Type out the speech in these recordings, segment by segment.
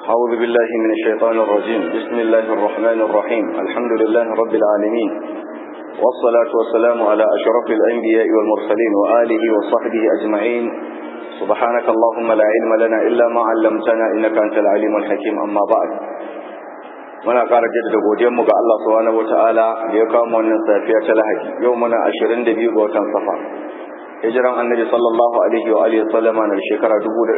أعوذ بالله من الشيطان الرجيم بسم الله الرحمن الرحيم الحمد لله رب العالمين والصلاة والسلام على أشرف الأنبياء والمرسلين وآله وصحبه أجمعين سبحانك اللهم لا علم لنا إلا ما علمتنا إنك أنت العليم الحكيم أما بعد muna ƙara jaddada godiyarmu ga Allah subhanahu wataala da ya kawo mu wannan safiya ta Lahadi yau muna 22 ga watan Safar hijiran Annabi sallallahu alaihi wa alihi sallama na shekara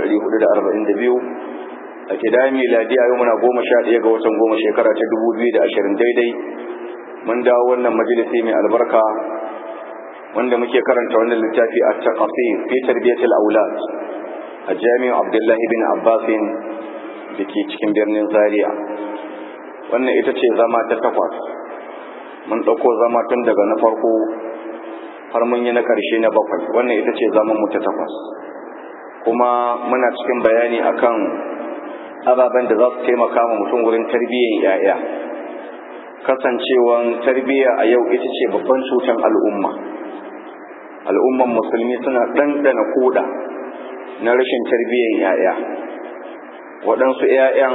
1442 a kidaya miladiya yau muna 11 ga watan goma shekara ta 2020 daidai mun dawo wannan majalisi mai albarka wanda muke karanta wannan littafi a taqasir fi tarbiyatil aulad a jami'in Abdullahi bin Abbasin da ke cikin birnin Zaria wannan ita ce zama ta takwas mun ɗauko zama tun daga na farko har mun yi na ƙarshe na bakwai wannan ita ce zaman mu ta takwas kuma muna cikin bayani akan ababen da za su taimaka ma mutum wurin tarbiyyar yaya kasancewan tarbiyya a yau ita ce babban cutar al'umma al'umman musulmi suna ɗanɗana koda na rashin tarbiyyar yaya waɗansu 'ya'yan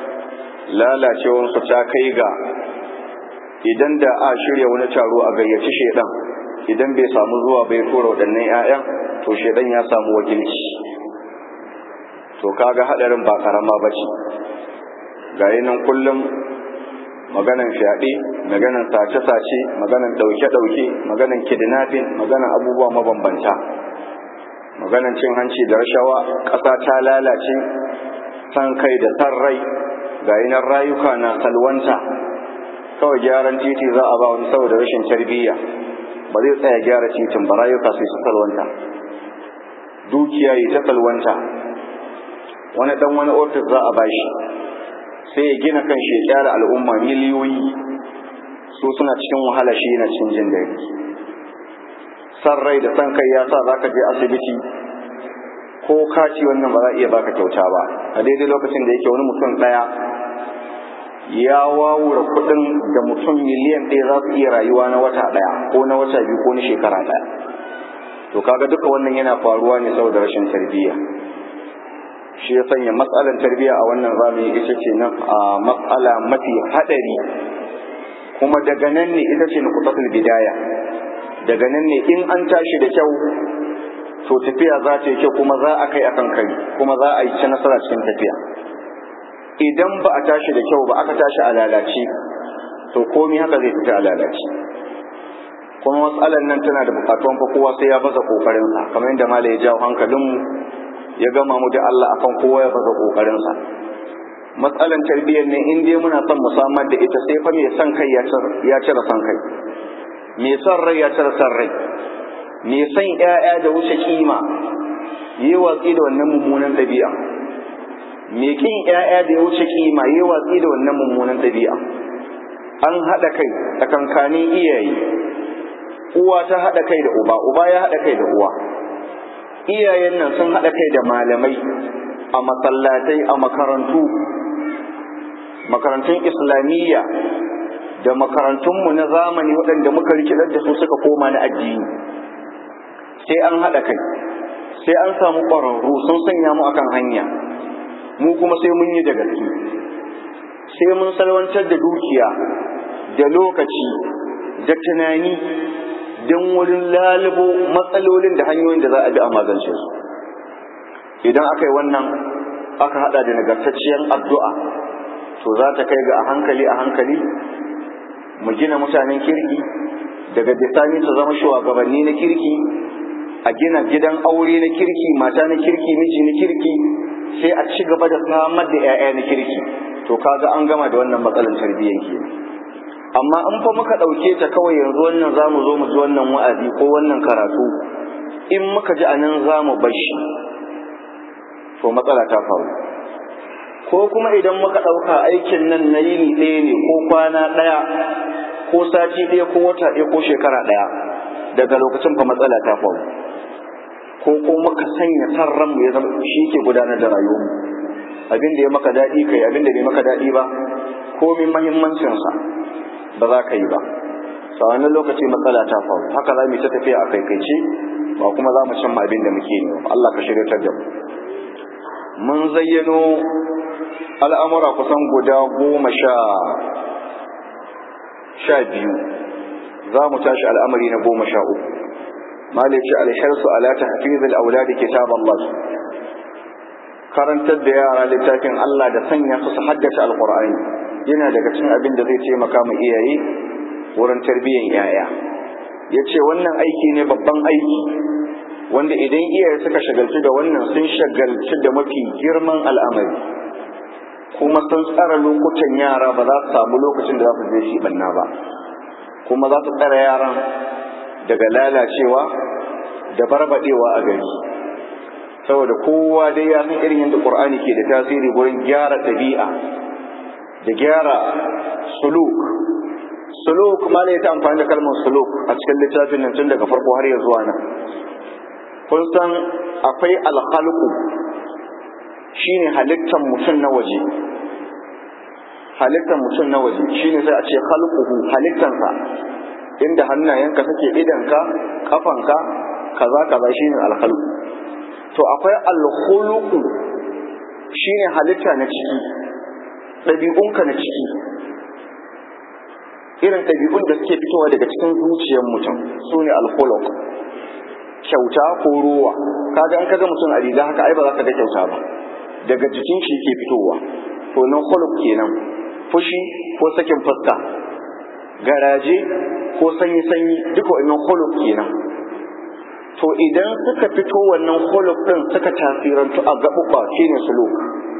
lalacewarsu ta kai ga idan da a shirya wani taro a gayyaci shaidan idan bai samu zuwa bai tura waɗannan 'ya'yan to shaidan ya samu wakilci to kaga hadarin ba karama ba ce gayi nan kullum maganan fyaɗe maganan sace-sace maganan ɗauke-ɗauke maganan kidnapping maganan abubuwa mabambanta maganan cin hanci da rashawa ƙasa ta lalace san kai da san rai ga inan rayuka na salwanta kawai gyaran titi za a ba wani saboda rashin tarbiyya ba zai tsaya gyara titin ba rayuka sai su salwanta dukiya yi ta salwanta wani dan wani ofis za a bashi sai ya gina kan shi ya kyara al'umma miliyoyi su suna cikin wahala shi yana cikin jin daɗi san rai da san kai ya sa za ka je asibiti ko kaci wannan ba za a iya baka kyauta ba a daidai lokacin da yake wani mutum ɗaya ya wawura kuɗin da mutum miliyan ɗaya za su iya rayuwa na wata ɗaya ko na wata biyu ko na shekara ɗaya to kaga duka wannan yana faruwa ne saboda rashin tarbiyya shi ya sanya matsalar tarbiyya a wannan zamani ita ce na matsala mafi haɗari kuma daga nan ne ita ce nuqtatul bidaya daga nan ne in an tashi da kyau to tafiya za ta yi kyau kuma za a kai akan kai kuma za a yi ci nasara cikin tafiya idan ba a tashi da kyau ba aka tashi a lalace to komi haka zai fita a lalace kuma matsalar nan tana da bukatuwan fa kowa sai ya baza kokarinsa kamar yadda malai ya jawo hankalinmu ya gama mu da Allah akan kowa ya baza kokarinsa matsalan tarbiyyar ne in dai muna son mu samar da ita sai fa mai son kai ya cire son kai mai son rai ya cire son rai mai son ‘ya'ya da wuce kima yi watsi da wannan mummunan ɗabi'a mai kin ‘ya'ya da ya wuce kima yi watsi da wannan mummunan ɗabi'a an haɗa kai tsakankanin iyaye uwa ta haɗa kai da uba uba ya haɗa kai da uwa iyayen nan sun haɗa kai da malamai a masallatai a makarantu makarantun islamiyya da makarantunmu na zamani waɗanda muka rikidar da su suka koma na addini sai an haɗa kai sai an samu ƙwararru sun sanya mu akan hanya mu kuma sai mun yi da gaske sai mun salwantar da dukiya da lokaci da tunani don wurin lalubo matsalolin da hanyoyin da za a bi a magance su idan aka yi wannan aka haɗa da nagartacciyar addu'a to za ta kai ga a hankali a hankali mu gina mutanen kirki daga bisani su zama shugabanni na kirki a gina gidan aure na kirki mata na kirki miji na kirki sai a ci gaba da samar da 'ya'ya na kirki to kaga an gama da wannan matsalar tarbiyyar ke amma in fa muka ɗauke ta kawai yanzu wannan za mu zo mu ji wannan wa'azi ko wannan karatu in muka ji a nan za mu bashi to matsala ta faru ko kuma idan muka ɗauka aikin nan na yini ɗaya ne ko kwana ɗaya ko sati ɗaya ko wata ɗaya ko shekara ɗaya daga lokacin fa matsala ta faru ko ko muka sanya san ranmu ya zama shi ke gudanar da rayuwarmu abin da ya maka daɗi kai abin da bai maka daɗi ba komin mahimmancinsa ba za ka yi ba sa wannan lokaci matsala ta faru haka za mu ta tafiya a kaikaice ba kuma za mu cimma abin da muke ne Allah ka shirya da mu mun zayyano al'amura kusan guda goma sha sha biyu za mu tashi al'amari na goma sha uku malice alharsu ala tahfizil auladi kitab Allah karantar da yara littafin Allah da sanya su su haddace alqur'ani yana daga cikin abin da zai taimaka mu iyaye wurin tarbiyyar yaya yace wannan aiki ne babban aiki wanda idan iyaye suka shagaltu da wannan sun shagaltu da mafi girman al'amari kuma sun tsara lokutan yara ba za su samu lokacin da za su je shi banna ba kuma za su tsara yaran daga lalacewa da barbadewa a gari saboda kowa dai ya san irin yadda qur'ani ke da tasiri gurin gyara ɗabi'a da gyara suluk suluk ma ne ta amfani da kalmar suluk a cikin littafin nan tun daga farko har ya zuwa nan kun san akwai alhalku shine halittar mutum na waje halittar mutum na waje shine sai a ce khalquhu halittansa inda hannayenka take idanka kafanka kaza kaza shine alkhalqu to akwai alkhuluqu shine halitta na ciki ɗabi'unka na ciki irin ɗabi'un da suke fitowa daga cikin zuciyar mutum su ne alkhuluq kyauta ko ruwa kaga an kaga mutum a riga haka ai ba za ka ga kyauta ba daga jikin shi ke fitowa to nan khuluq kenan fushi ko sakin fuska garaje ko sanyi sanyi duka wannan khuluq kenan to idan suka fito wannan khuluq din suka tasirantu a gaɓuɓɓa shine suluk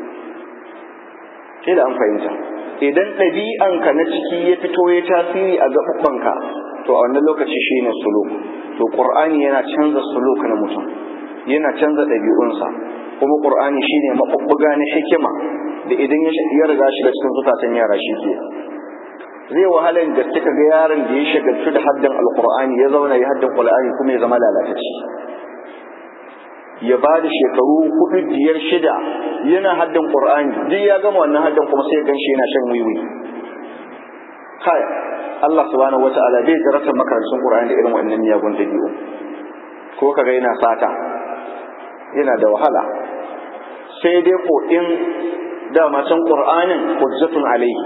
kila an fahimta idan ɗabi'anka na ciki ya fito ya tasiri a gaɓuɓɓanka to a wannan lokaci shine suluk to qur'ani yana canza suluk na mutum yana canza ɗabi'unsa kuma qur'ani shine maɓuɓɓuga na hikima da idan ya riga shiga cikin zukatan yara shi ke zai wahala da kika ga yaron da ya shagaltu da haddan alqur'ani ya zauna ya haddan qur'ani kuma ya zama lalatacce ya ba da shekaru hudu biyar shida yana haddan qur'ani duk ya gama wannan haddan kuma sai ya ganshi yana shan wiwi kai Allah subhanahu wata'ala bai jarrata makarantun qur'ani da irin wannan miyagun dabi'u ko kaga yana sata yana da wahala sai dai ko in dama can qur'anin hujjatun alaihi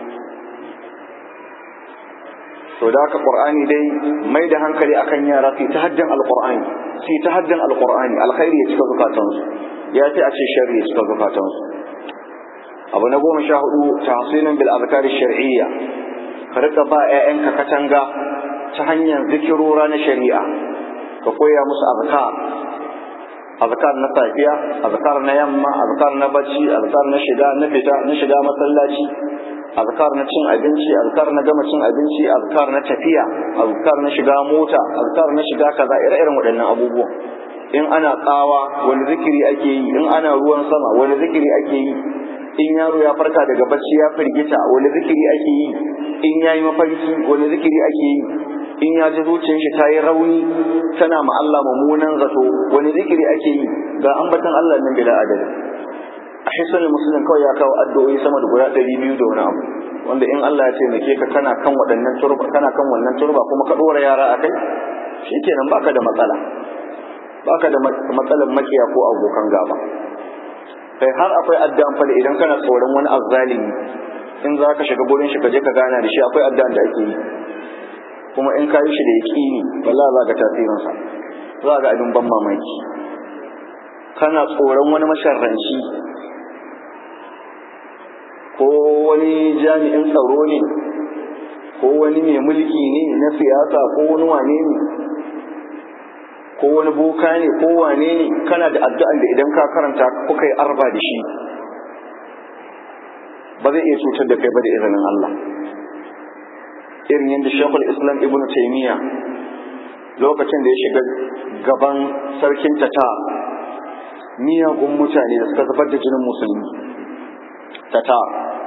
to da haka qur'ani dai mai da hankali akan yara fi ta haddan alqur'ani fi ta haddan alqur'ani alkhairi ya cika zukatansu ya fi a ce sharri ya cika zukatansu abu na goma sha hudu tahsilun bil azkar shar'iyya ka rika ba ƴaƴanka katanga ta hanyar zikirora na shari'a ka koya musu azkar azkar na safiya azkar na yamma azkar na bacci azkar na shiga na fita na shiga masallaci azkar na cin abinci azkar na gama cin abinci azkar na tafiya azkar na shiga mota azkar na shiga kaza ire-iren waɗannan abubuwan in ana tsawa wani zikiri ake yi in ana ruwan sama wani zikiri ake yi in yaro ya farka daga bacci ya firgita wani zikiri ake yi in yayi mafarki wani zikiri ake yi in ya ji zuciyar shi ta yi rauni tana ma Allah mummunan zato wani zikiri ake yi ga ambatan Allah nan bila adadi a hisanin musulun kawai ya kawo addu'o'i sama da guda ɗari biyu da wani abu wanda in Allah ya taimake ka kana kan waɗannan turba kana kan wannan turba kuma ka ɗora yara a kai shikenan baka da matsala baka da matsalan makiya ko abokan gaba kai har akwai addu'an fali idan kana tsoron wani azzalimi in za ka shiga gurin shi ka je ka gana da shi akwai addu'an da ake yi kuma in ka yi shi da yaƙini wallahi za ka tasirinsa za ga abin ban mamaki kana tsoron wani masharranci ko wani jami'in tsaro ne ko wani mai mulki ne na siyasa ko wani wane ne ko wani boka ne ko wane ne kana da addu'an da idan ka karanta kuka yi arba da shi ba zai iya cutar da kai ba da izinin Allah irin yadda shekul islam ibn taimiyya lokacin da ya shiga gaban sarkin tata miyagun mutane da suka zubar da jinin musulmi tata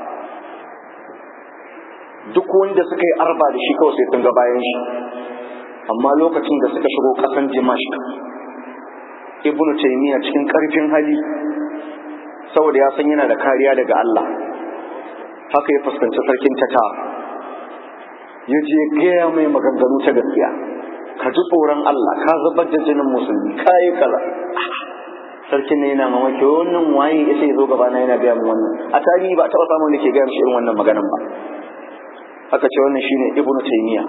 duk wanda suka yi arba da shi kawai sai sun ga bayan shi amma lokacin da suka shigo kasan dimashq ibnu taymiya cikin karfin hali saboda ya san yana da kariya daga Allah haka ya fuskanci sarkin tata ya je gaya mai maganganu ta gaskiya ka ji tsoron Allah ka zubar da jinin musulmi ka yi kaza sarkin ne yana mamaki wannan waye ya sai zo gaba na yana gaya min wannan a tarihi ba a taɓa samun da ke gaya mishi irin wannan maganan ba aka ce wannan shine ibnu taymiya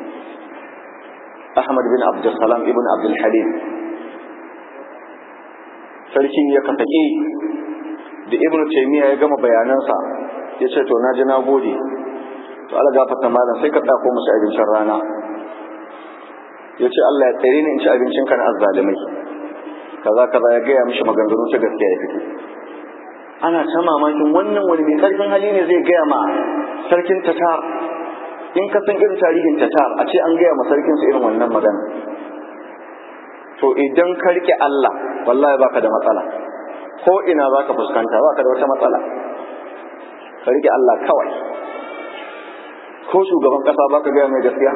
ahmad bin abdulsalam ibn abdul halim sarki ya kasake da ibnu taymiya ya gama bayanansa ya ce to na ji na gode to Allah gafarta malam sai ka tsako musu abincin rana ya ce Allah ya tsare ni in ci abincin ka na azzalimai kaza kaza ya gaya mishi maganganu ta gaskiya ya fito ana ta mamakin wannan wani mai karfin hali ne zai gaya ma sarkin tatar in ka san irin tarihin tatar a ce an gaya ma sarkin su irin wannan magana to idan ka rike Allah wallahi baka da matsala ko ina zaka fuskanta baka da wata matsala ka rike Allah kawai ko shugaban kasa baka gaya mai gaskiya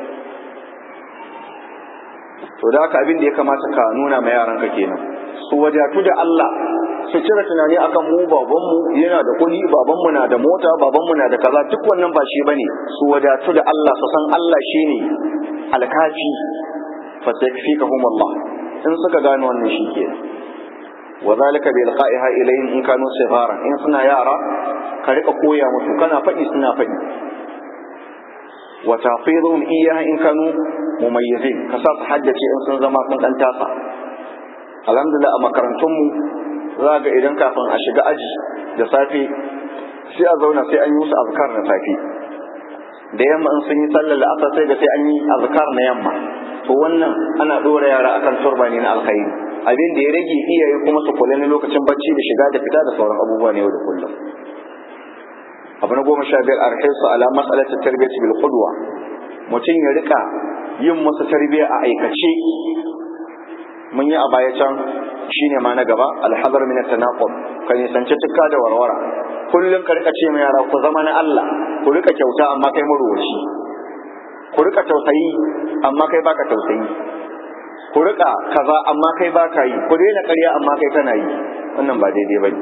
to da haka abin da ya kamata ka nuna ma yaranka kenan su wadatu da Allah su cire tunani akan mu babanmu yana da kuɗi babanmu na da mota babanmu na da kaza duk wannan ba shi bane su wadatu da Allah su san Allah shine alkafi fa sayfikahum Allah in suka gane wannan shi kenan wa zalika bi ilqa'iha ilayhim in kanu sigharan in suna yara ka rika koya musu kana faɗi suna faɗi wa tafidhum iyyaha in kanu mumayyizin ka sa su haddace in sun zama sun dan tasa alhamdulillah a makarantunmu za ga idan kafin a shiga aji da safe sai a zauna sai an yi musu azkar na safe da yamma in sun yi sallar la'asar sai da sai an yi azkar na yamma to wannan ana ɗora yara akan turba ne na alkhairi abin da ya rage iyaye kuma su kula na lokacin bacci da shiga da fita da sauran abubuwa ne yau da kullum abu na goma sha biyar arhisu ala mas'alatin tarbiyyati bil qudwa mutum ya rika yin musu tarbiyya a aikace mun yi a baya can shine ma na gaba alhazar min at-tanaqub ka nisanci tukka da warwara kullum ka rika ce ma yara ku zama na Allah ku rika kyauta amma kai maruwaci ku rika tausayi amma kai baka tausayi ku rika kaza amma kai baka yi ku daina ƙarya amma kai kana yi wannan ba daidai bane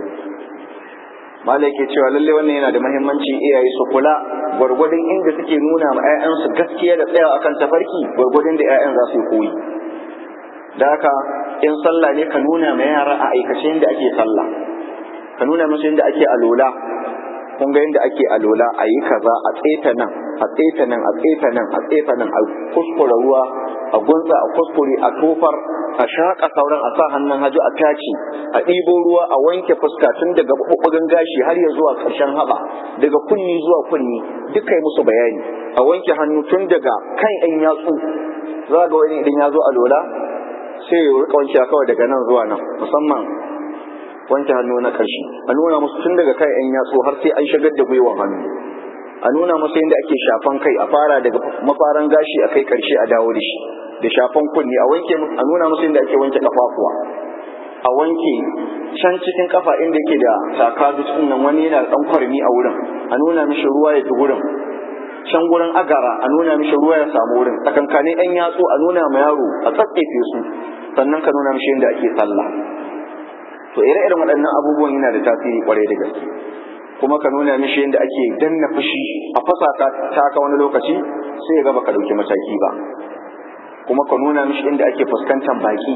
malai ke cewa lalle wannan yana da muhimmanci iyaye su kula gwargwadon inda suke nuna ma 'ya'yansu gaskiya da tsayawa akan tafarki gwargwadon da 'ya'yan za su yi koyi da haka in sallah ne ka nuna ma yara a aikace yadda ake sallah ka nuna musu yadda ake alola kun ga yadda ake alola a yi kaza a tseta nan a tseta nan a tseta nan a tseta nan a kuskura ruwa a gunsa a kuskure a tofar a shaƙa sauran a sa hannun haju a tace a ɗibo ruwa a wanke fuska tun daga ɓuɓɓugan gashi har ya zuwa ƙarshen haɓa daga kunni zuwa kunni duk kai musu bayani a wanke hannu tun daga kan 'yan yatsu za ga wani idan ya zo a lola sai ya rika wanke kawai daga nan zuwa nan musamman wanke hannu na ƙarshe a nuna musu tun daga kai 'yan yatsu har sai an shigar da gwiwan hannu a nuna musu yadda ake shafan kai a fara daga mafaran gashi a kai ƙarshe a dawo da shi da shafan kunni a wanke a nuna musu yadda ake wanke kafafuwa a wanke can cikin kafa inda yake da takadu cikin nan wani yana da ɗan kwarmi a wurin a nuna mishi ruwa ya bi wurin can gurin agara a nuna mishi ruwa ya samu wurin tsakankanin yan yatsu a nuna ma yaro a tsatsefe su sannan ka nuna mishi yadda ake sallah to ire-iren waɗannan abubuwan yana da tasiri kwarai da gaske kuma ka nuna mishi yadda ake danna fushi a fasa ta ka wani lokaci sai ya ga baka ɗauki mataki ba kuma ka nuna mishi inda ake fuskantar baki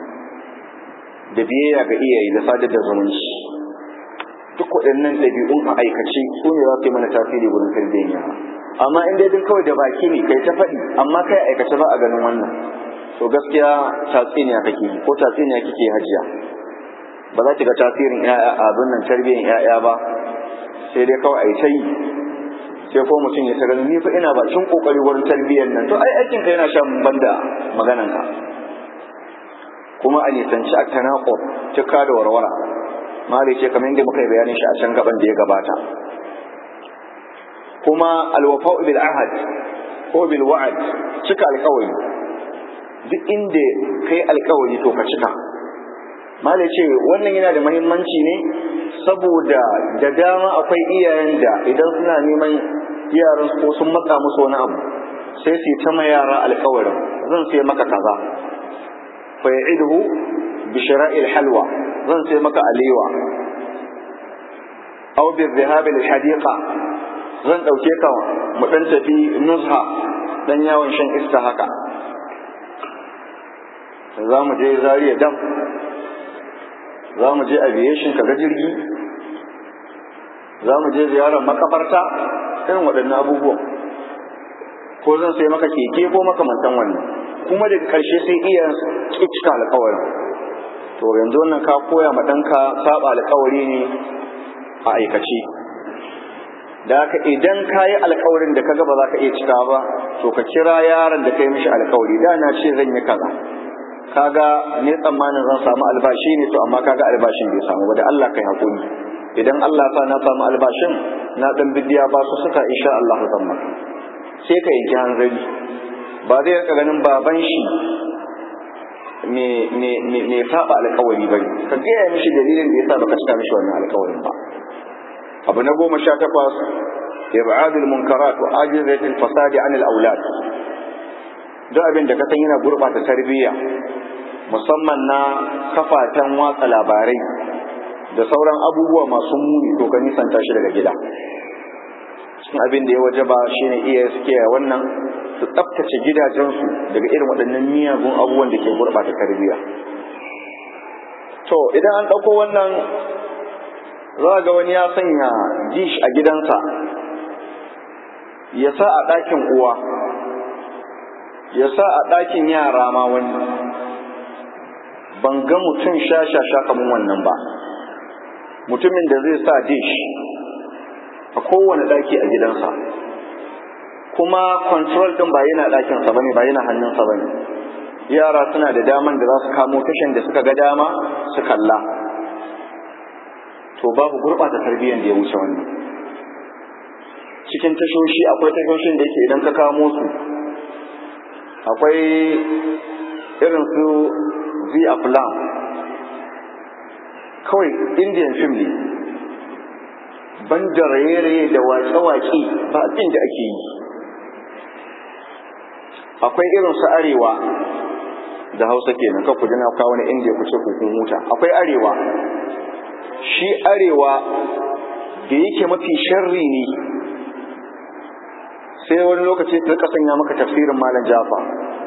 da biyayya ga iyaye da sadar da zumunci duk waɗannan ɗabi'un a aikace su ne za su yi mana tasiri wurin tarbiyyar yara amma in dai kawai da baki ne kai ta faɗi amma kai aikace ba a ganin wannan to gaskiya tatsiniya kake ko tatsiniya kike hajiya ba za ki ga tasirin ƴaƴa abin nan tarbiyyar ƴaƴa ba sai dai kawai a yi ta yi sai ko mutum ya ta gani ni fa ina bakin kokari wurin tarbiyyar nan to ai aikin ka yana shan banda maganan ka kuma a nisanci a tanaqub cika da warwara mali ce kamar yadda muka yi bayanin shi a can gaban da ya gabata kuma alwafa'u bil ahad ko bil wa'ad cika alƙawari duk inda kai alƙawari to ka cika malai ce wannan yana da muhimmanci ne saboda da dama akwai iyayen da idan suna neman yaran ko sun matsa musu wani abu sai su ta ma yara alƙawarin zan sai maka kaza fa ya'iduhu bi shira'il halwa zan sai maka alewa aw bi dhahab al hadiqa zan dauke ka mu dan tafi nuzha dan yawon shan iska haka za mu je zariya dam za mu je aviation ka ga jirgi za mu je ziyarar makabarta irin waɗannan abubuwan ko zan sai maka keke ko makamantan wannan kuma daga ƙarshe sai iya cika alƙawarin to yanzu wannan ka koya ma ɗanka saba alƙawari ne a aikace da haka idan ka yi alƙawarin da kaga ba za ka iya cika ba to ka kira yaron da ka yi mishi alƙawari da na ce zan yi kaza kaga ne tsammanin zan samu albashi ne to amma kaga albashin bai samu ba da Allah kai hakuri idan Allah sa na samu albashin na dan bidiya ba su suka insha Allah zan maka sai ka yanki hanzari ba zai rika ganin baban shi me me me me saba alƙawari bane ka ga mishi dalilin da yasa baka cika mishi wannan alƙawarin ba abu na goma sha takwas ibadul munkarat wa ajizatul fasadi anil aulad duk abin da ka san yana gurɓata tarbiyya musamman na kafatan watsa labarai da sauran abubuwa masu muni to ka nisanta shi daga gida cikin abin da ya waje ba shine iya suke wannan su tsaftace gidajensu daga irin waɗannan miyagun abubuwan da ke gurɓata tarbiyya to idan an ɗauko wannan za ga wani ya sanya dish a gidansa ya sa a ɗakin uwa ya sa a ɗakin yara ma wani ban ga mutum sha-sha-sha kamar wannan ba mutumin da zai sa dish a kowane ɗaki a gidansa kuma control ɗin ba yana ɗakinsa ba ne ba yana hannunsa ba ne yara suna da daman da za su kamo tashin da suka ga dama su kalla to babu gurɓata tarbiyyar da ya wuce wannan cikin tashoshi akwai tashoshin da yake idan ka kamo su akwai irin su z aflam kawai indian film ne ban da raye-raye da waƙe-waƙe ba abin da ake yi akwai irin su arewa da hausa kenan ka ku na kawo wani indiya ku ce kun huta akwai arewa shi arewa da yake mafi sharri ne sai wani lokaci ta sanya maka tafsirin malam jafa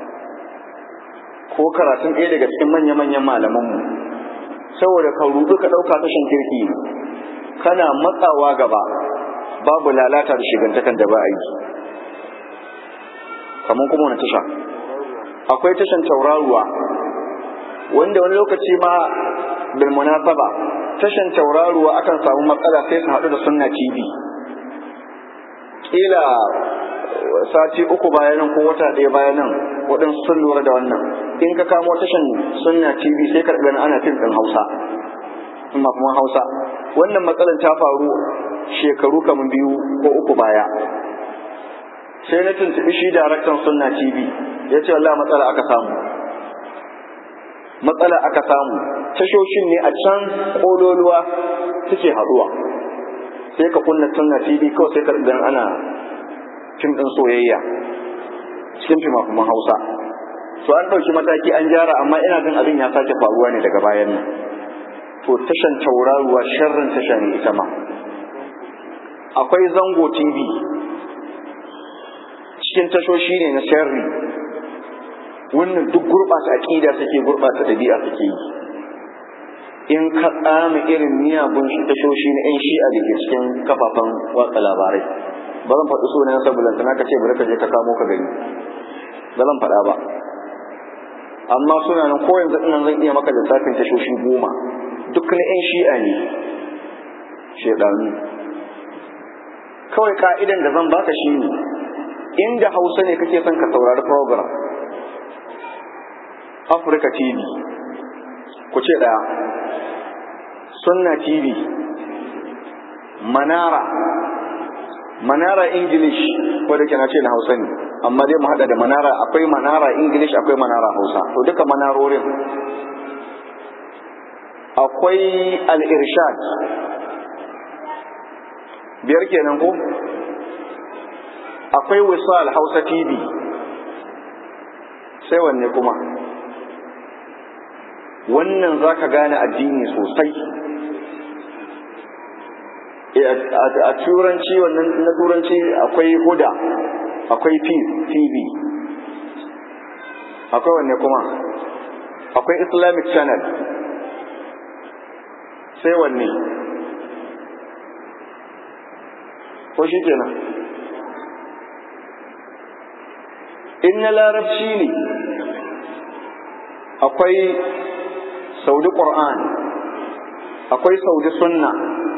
ko karatun ɗaya daga cikin manya-manyan malamanmu saboda ka rudu ka ɗauka tashin kirki kana matsawa gaba babu lalata da shigantakan da ba a yi kamar kuma wani tasha akwai tashan tauraruwa wanda wani lokaci ma bil munasaba tashan tauraruwa akan samu matsala sai su haɗu da sunna tv kila sati uku bayan ko wata ɗaya bayan nan waɗansu sun lura da wannan in ka kamo tashan sunna tv sai ka gani ana fim ɗin hausa kuma kuma hausa wannan matsalar ta faru shekaru kamar biyu ko uku baya sai na tuntuɓi shi daraktan sunna tv ya ce wallah matsala aka samu matsala aka samu tashoshin ne a can ƙololuwa suke haɗuwa sai ka kunna sunna tv kawai sai ka gani ana fim ɗin soyayya cikin fima hausa to an ɗauki mataki an gyara amma ina jin abin ya sake faruwa ne daga bayan nan to tashan tauraruwa sharrin tasha ne ita ma akwai zango tv cikin tashoshi ne na sharri wannan duk gurɓata aƙida suke gurɓata ɗabi'a suke yi in ka tsami irin miyagun shi tashoshi na 'yan shi'a da ke cikin kafafen watsa labarai ba zan faɗi sunan saboda tana ka ce bari ka je ka kamo ka gani ba zan faɗa ba amma suna nan ko yanzu ina zan iya maka lissafin tashoshi goma duk na 'yan shi'a ne shaidanu kawai ka'idan da zan baka shi ne inda hausa ne kake son ka saurari program Africa TV ku ce ɗaya Sunna TV Manara Manara English ko da na ce na Hausa ne amma dai mu hada da Manara akwai Manara English akwai Manara Hausa to duka manarorin akwai Al-Irshad biyar kenan ko akwai Wisal Hausa TV sai wanne kuma wannan za ka gane addini sosai a turanci wannan na turanci akwai huda akwai tv akwai wanne kuma akwai islamic channel sai wanne ko shi kenan in na larabci ne akwai saudi ƙur'an akwai saudi sunna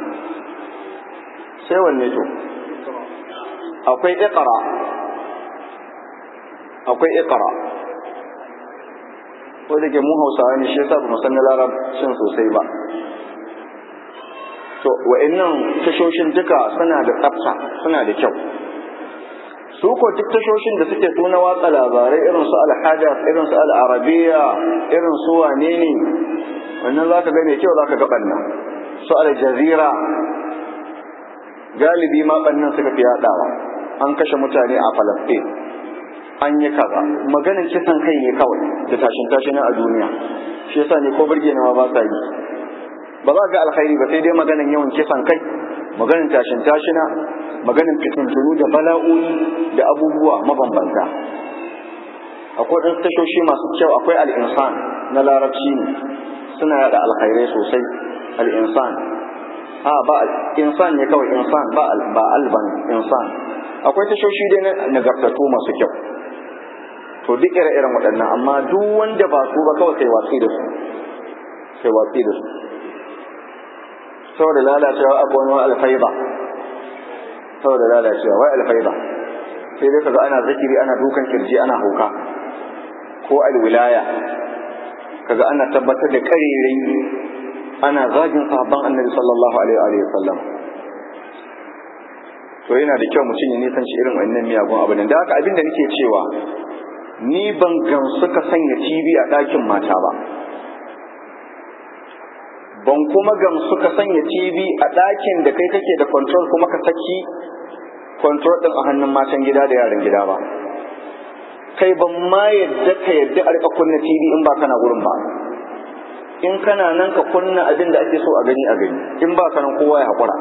sai wanne to akwai iqra akwai iqra ko da ke mu hausawa ne shi yasa ba mu san na larabcin sosai ba to wa'annan tashoshin duka suna da tsafta suna da kyau su ko duk tashoshin da suke so na watsa labarai irin su alhadas irin su al'arabiya irin su wane ne wannan za ka ga mai kyau za ka ga ɓanna su aljazira galibi ma ɓannan suka fi yaɗawa an kashe mutane a falastin an yi kaza maganin kisan kai ne kawai da tashin tashin a duniya shi yasa ne ko birge ma ba sa yi ba za ga alkhairi ba sai dai maganin yawan kisan kai maganin tashin tashina maganin fitintunu da bala'o'i da abubuwa mabambanta akwai ɗan tashoshi masu kyau akwai al'insan na larabci ne suna yada alkhairai sosai al'insan a ba insan ne kawai insan ba ba alban insan akwai tashoshi dai na nagartattu masu kyau to duk ire-iren waɗannan amma duk wanda ba su ba kawai kai watsi da su kai watsi da su saboda lalacewa akwai wani alfaiba saboda lalacewa wai alfaiba sai dai kaga ana zikiri ana dukan kirji ana hauka ko alwilaya kaga ana tabbatar da karerai ana zagin sahabban annabi sallallahu alaihi wa sallam to yana da kyau mutum ya nisan shi irin wannan miyagun abu da haka abin da nake cewa ni ban gamsu ka sanya TV a ɗakin mata ba ban kuma gamsu ka sanya TV a ɗakin da kai kake da control kuma ka saki control ɗin a hannun matan gida da yaran gida ba kai ban ma yadda ka yadda a rika kunna TV in ba kana gurin ba in kana nan ka kunna abin da ake so a gani a gani in ba ka nan kowa ya haƙura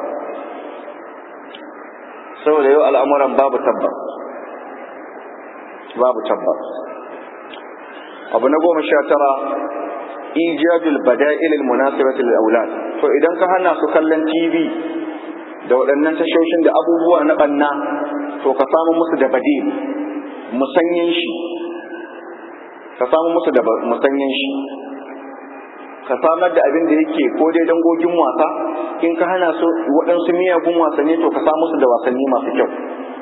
saboda yau al'amuran babu tabbas babu tabbas abu na goma sha tara ijadul bada'il munasibati lil aulad to idan ka hana su kallon TV da waɗannan tashoshin da abubuwa na banna to ka samu musu da badil musanyin shi ka samu musu da musanyin shi ka samar da abin da yake ko dai dangogin wasa in ka hana su waɗansu miyagun wasanni to ka samu musu da wasanni masu kyau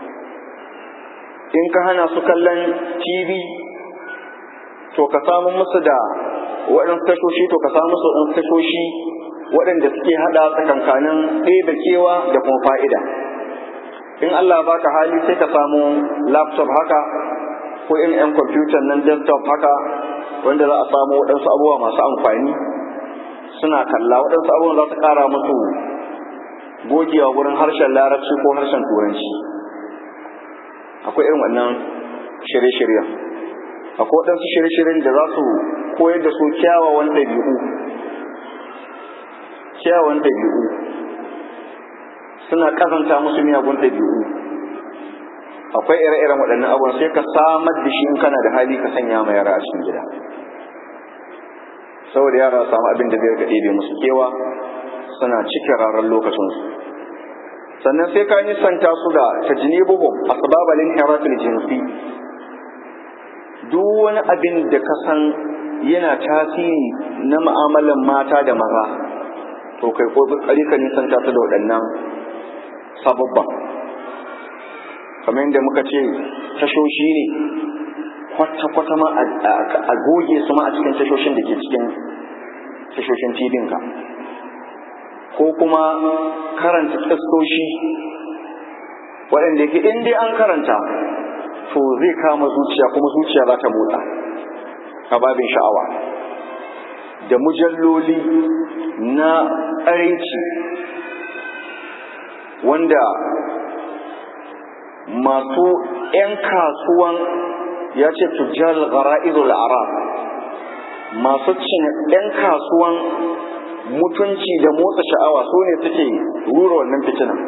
in ka hana su kallon TV to ka samu musu da waɗansu tashoshi to ka samu musu waɗansu tashoshi waɗanda suke haɗa tsakankanin ɗaya kewa da kuma fa'ida in Allah baka hali sai ka samu laptop haka ko in yan kwamfutan nan desktop haka wanda za a samu waɗansu abubuwa masu amfani suna kalla waɗansu abubuwan za su ƙara musu gogewa wurin harshen larabci ko harshen turanci akwai irin wannan shirye-shiryen akwai waɗansu shirye-shiryen da za su koyar da su kyawawan ɗabi'u kyawawan ɗabi'u suna ƙazanta musu miyagun ɗabi'u akwai ire-iren waɗannan abubuwan sai ka samar da shi in kana da hali ka sanya ma yara a cikin gida saboda yara samu abin da zai ga ɗebe musu kewa suna cikin rarar lokacinsu sannan sai ka nisanta su da tajnibuhum asbabal inhiratil jinsi duk wani abin da ka san yana tasiri na mu'amalan mata da maza to kai kokari ka nisanta su da waɗannan sababban kamar yadda muka ce tashoshi ne kwata-kwata ma a goge su ma a cikin tashoshin da ke cikin tashoshin tibinka ko kuma karanta kistoshi waɗanda yake in dai an karanta to zai kama zuciya kuma zuciya za ta motsa a babin sha'awa da mujalloli na tsaraici wanda masu 'yan kasuwan ya ce tujjar gara'izul arab masu cin 'yan kasuwan mutunci da motsa sha'awa su ne suke rura wannan fitinan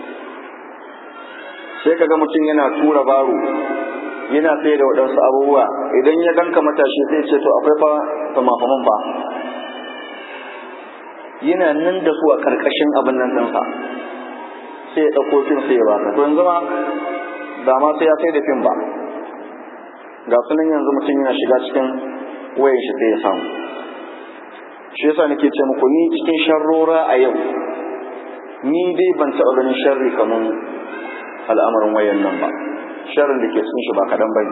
sai kaga mutum yana tura baro yana sai da waɗansu abubuwa idan ya ganka matashi sai ce to akwai fa famafaman ba yana nan da su a ƙarƙashin abin nan ɗinsa sai ya ɗauko fim sai ya baka to yanzu ma ba ma sai ya sai da fim ba ga sunan yanzu mutum yana shiga cikin wayar shi sai ya samu shi yasa nake ce muku ni cikin sharrora a yau ni dai ban taɓa ganin sharri kamar al'amarin wayan nan ba sharrin da ke cikin shi ba kaɗan bane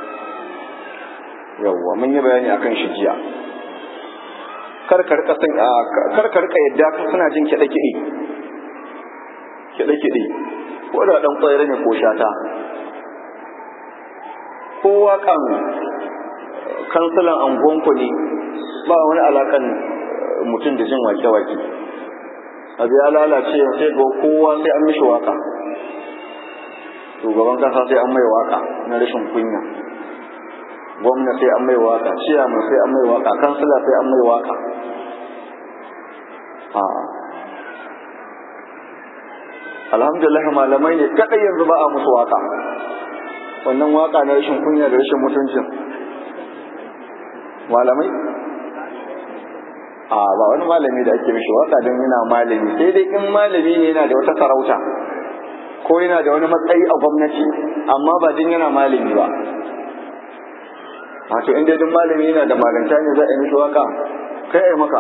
yawwa mun yi bayani akan shi jiya kar ka rika san kar ka rika yadda ka suna jin kiɗe kiɗe kiɗe kiɗe ko da dan kwayar ne ko shata ko waƙan kansilan angonku ne ba wani alaƙan mutum da jin wake-wake abu ya lalace sai ga kowa sai an mishi waka shugaban kasa sai an mai waka na rashin kunya gwamna sai an mai waka ciyaman sai an mai waka kansila sai an mai waka alhamdulillah malamai ne kadai yanzu ba a musu waka wannan waka na rashin kunya da rashin mutuncin malamai a ba wani malami da ake mishi waka don yana malami sai dai in malami ne yana da wata sarauta ko yana da wani matsayi a gwamnati amma ba din yana malami ba wato inda duk malami yana da malanta ne za a yi mishi waka kai ai maka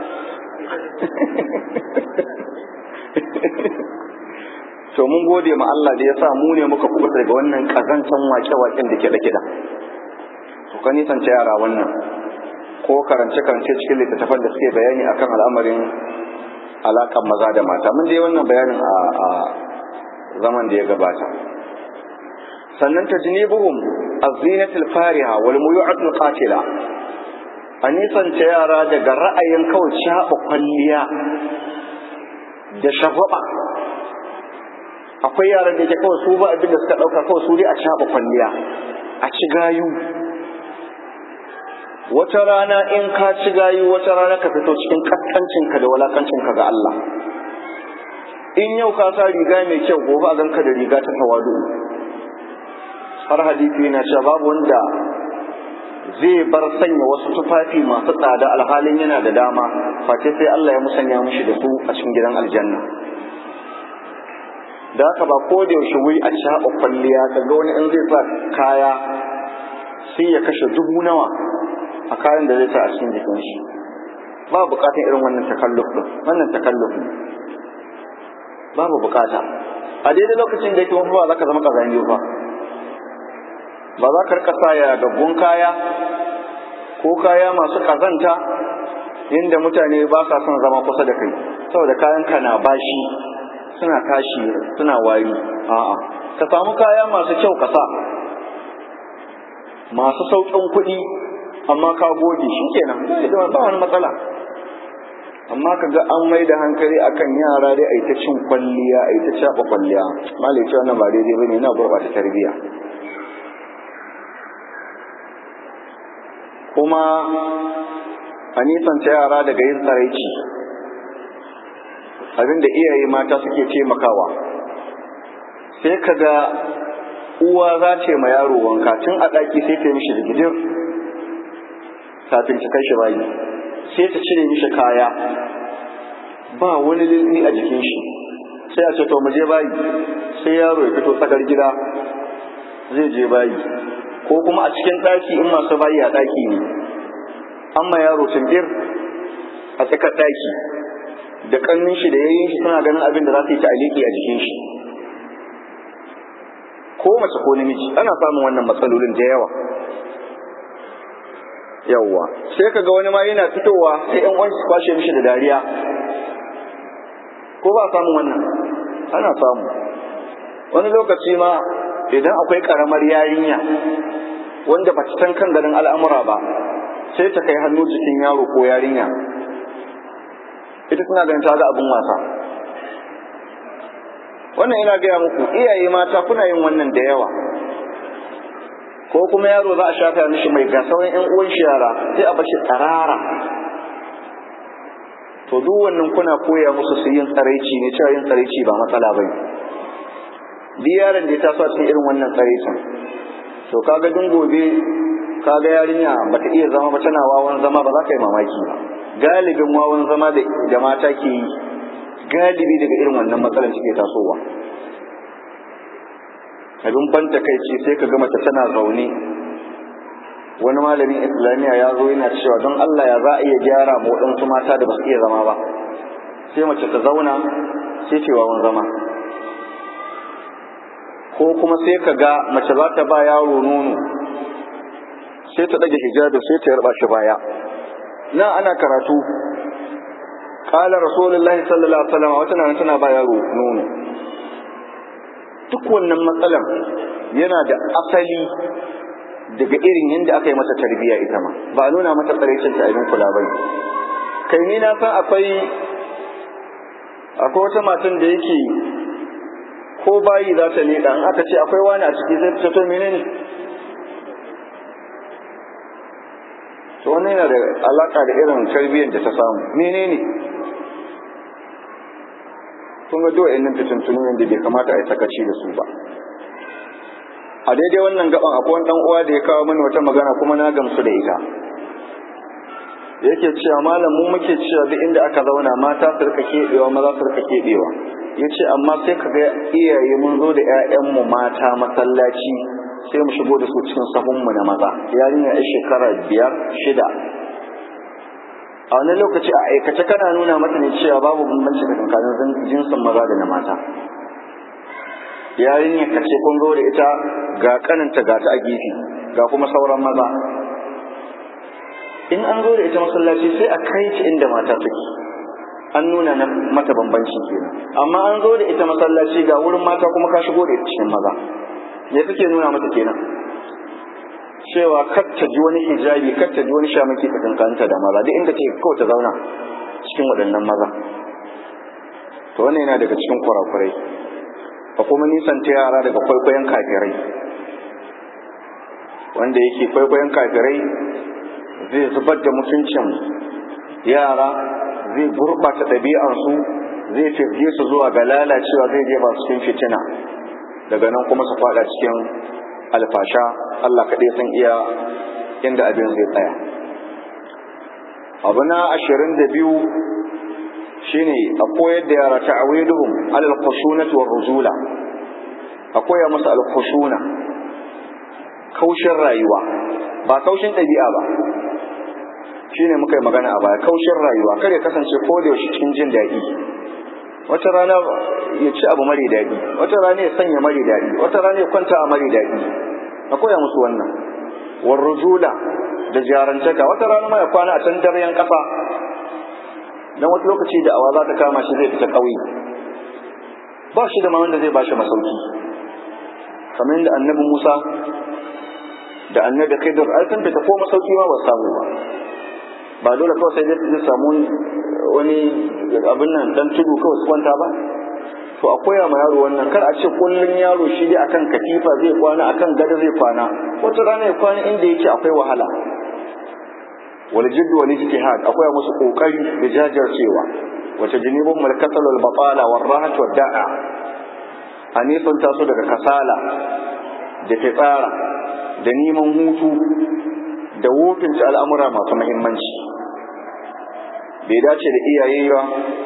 to mun gode ma Allah da ya sa mu ne muka kubuta daga wannan kazancan wake-waken da ke da kiɗa to ka nisance yara wannan ko karance-karance cikin littattafan da suke bayani akan al'amarin alakan maza da mata mun dai wannan bayanin a zaman da ya gabata sannan tajnibuhum az-zinatul fariha wal muyu'atul qatila a nisance yara daga ra'ayin kawai shaɓa kwalliya da shagwaba akwai yaran da ke kawai su ba abin da suka ɗauka kawai su dai a shaɓa kwalliya a ci gayu wata rana in ka ci gayu wata rana ka fito cikin kaskancinka da walakancinka ga Allah in yau ka sa riga mai kyau gobe a ganka da riga ta tawadu har hadisi yana cewa babu wanda zai bar sanya wasu tufafi masu tsada alhalin yana da dama face sai Allah ya musanya mishi da su a cikin gidan aljanna da haka ba ko da yaushe wai a shaɓa kwalliya ka ga wani in zai sa kaya sai ya kashe dubu nawa a kayan da zai sa a cikin jikin shi ba bukatan irin wannan takalluf din wannan takalluf ne babu bukata a daidai lokacin da yake mafi ba za ka zama kazani ba ba za ka rika sa ya gaggun kaya ko kaya masu kazanta inda mutane ba sa son zama kusa da kai saboda kayan ka na bashi suna tashi suna wari a'a ka samu kaya masu kyau ka sa masu sauƙin kuɗi amma ka goge shi kenan ba wani matsala amma ka ga an mai da hankali akan yara dai a yi ta cin kwalliya a yi ta caɓa kwalliya malai ce wannan ba daidai ba ne na gurɓata tarbiyya kuma a nisanta yara daga yin tsaraici abinda iyaye mata suke taimakawa sai ka ga uwa za ce ma yaro wanka tun a ɗaki sai ta yi mishi rigidin kafin ta kai shi bayi sai ta cire mishi kaya ba wani lilli a jikin shi sai a ce to mu je bayi sai yaro ya fito tsakar gida zai je bayi ko kuma a cikin ɗaki in masu bayi a ɗaki ne amma yaro tumbir a tsakar ɗaki da ƙannin shi da yayin shi suna ganin abin da za su yi ta'aliki a jikin shi ko mace ko namiji ana samun wannan matsalolin da yawa yawwa sai kaga wani ma yana fitowa sai yan uwan su kwashe mishi da dariya ko ba samun wannan ana samu wani lokaci ma idan akwai karamar yarinya wanda ba ta san kan garin al'amura ba sai ta kai hannu jikin yaro ko yarinya ita tana ganin ta ga abin wasa wannan ina gaya muku iyaye mata kuna yin wannan da yawa ko kuma yaro za a shafa mishi mai ga sauran yan uwan shi yara sai a bashi tsarara to duk wannan kuna koya musu su yin tsaraici ne cewa yin tsaraici ba matsala bane duk yaron da ya taso a cikin irin wannan tsaraicin to kaga dun gobe kaga yarinya bata iya zama ba tana wawan zama ba za ka yi mamaki ba galibin wawan zama da mata ke yi galibi daga irin wannan matsalar suke tasowa abin banta kai ce sai ka ga mace tana zaune wani malamin islamiyya ya zo yana cewa don Allah ya za a iya gyara ma waɗansu mata da ba su iya zama ba sai mace ta zauna sai ce wawan zama ko kuma sai ka ga mace za ta ba yaro nono sai ta ɗage hijabi sai ta yarba shi baya na ana karatu kala rasulullahi sallallahu alaihi wasallam wata nan tana ba yaro nono duk wannan matsalan yana da asali daga irin yadda aka yi mata tarbiyya ita ma ba a nuna mata tsaraicin ta abin kula bai kai ni na san akwai akwai wata matan da yake ko bayi za ta leɗa in aka ce akwai wani a ciki zai fito menene to wannan yana da alaka da irin tarbiyyar da ta samu menene kun ga dole nan fitintunu da bai kamata a yi sakaci da su ba a daidai wannan gaban akwai wani dan uwa da ya kawo mani wata magana kuma na gamsu da ita yake cewa malam mu muke cewa duk inda aka zauna mata su rika keɓewa maza su rika keɓewa ya ce amma sai ka ga iyaye mun zo da 'ya'yanmu mata masallaci sai mu shigo da su cikin sahunmu na maza yarinya ya shekara biyar shida a wani lokaci a aikace kana nuna mata ne cewa babu bambanci tsakanin jinsin maza da na mata yarinya ka ce kun zo da ita ga kananta ga ta a gefe ga kuma sauran maza in an zo da ita masallaci sai a kai ta inda mata take an nuna na mata bambanci kenan amma an zo da ita masallaci ga wurin mata kuma ka shigo da ita cikin maza me kake nuna mata kenan cewa kar ta ji wani hijabi kar ta ji wani shamaki tsakankanta da maza duk inda take kawai ta zauna cikin waɗannan maza to wannan yana daga cikin kurakurai a kuma nisan ta yara daga kwaikwayon kafirai wanda yake kwaikwayon kafirai zai zubar da mutuncin yara zai gurɓata ɗabi'ansu zai firge su zuwa ga lalacewa zai jefa su cikin fitina daga nan kuma su fada cikin alfasha Allah kaɗai san iya inda abin zai tsaya abu na ashirin da biyu shine a koyar da yara ta'awiduhum alal khushunati war ruzula a koya musu al khushuna kaushin rayuwa ba kaushin ɗabi'a ba shine muka yi magana a baya kaushin rayuwa kare kasance ko da yaushe cikin jin daɗi wata rana ya ci abu mari daɗi wata rana ya sanya mari daɗi wata rana ya kwanta a mari daɗi a koya musu wannan war rujula da jarantaka wata rana ma ya kwana a can daryan ƙasa dan wata lokaci da awa za ta kama shi zai fita ƙauye ba shi da ma wanda zai ba shi masauki kamar yadda annabi Musa da annabi Khidir ai sun fita ko masauki ma ba samu ba ba dole kawai sai dai samu wani abin nan dan tudu kawai su kwanta ba to a koya ma yaro wannan kar a ce kullun yaro shi dai akan katifa zai kwana akan gada zai kwana wata rana ya kwana inda yake akwai wahala wal jidd wal ijtihad akwai musu kokari da jajircewa wata jinibun mal kasal wal batala wal rahat wal da'a a nisan taso daga kasala da fitsara da neman hutu da wofinta al'amura masu muhimmanci bai dace da iyaye ba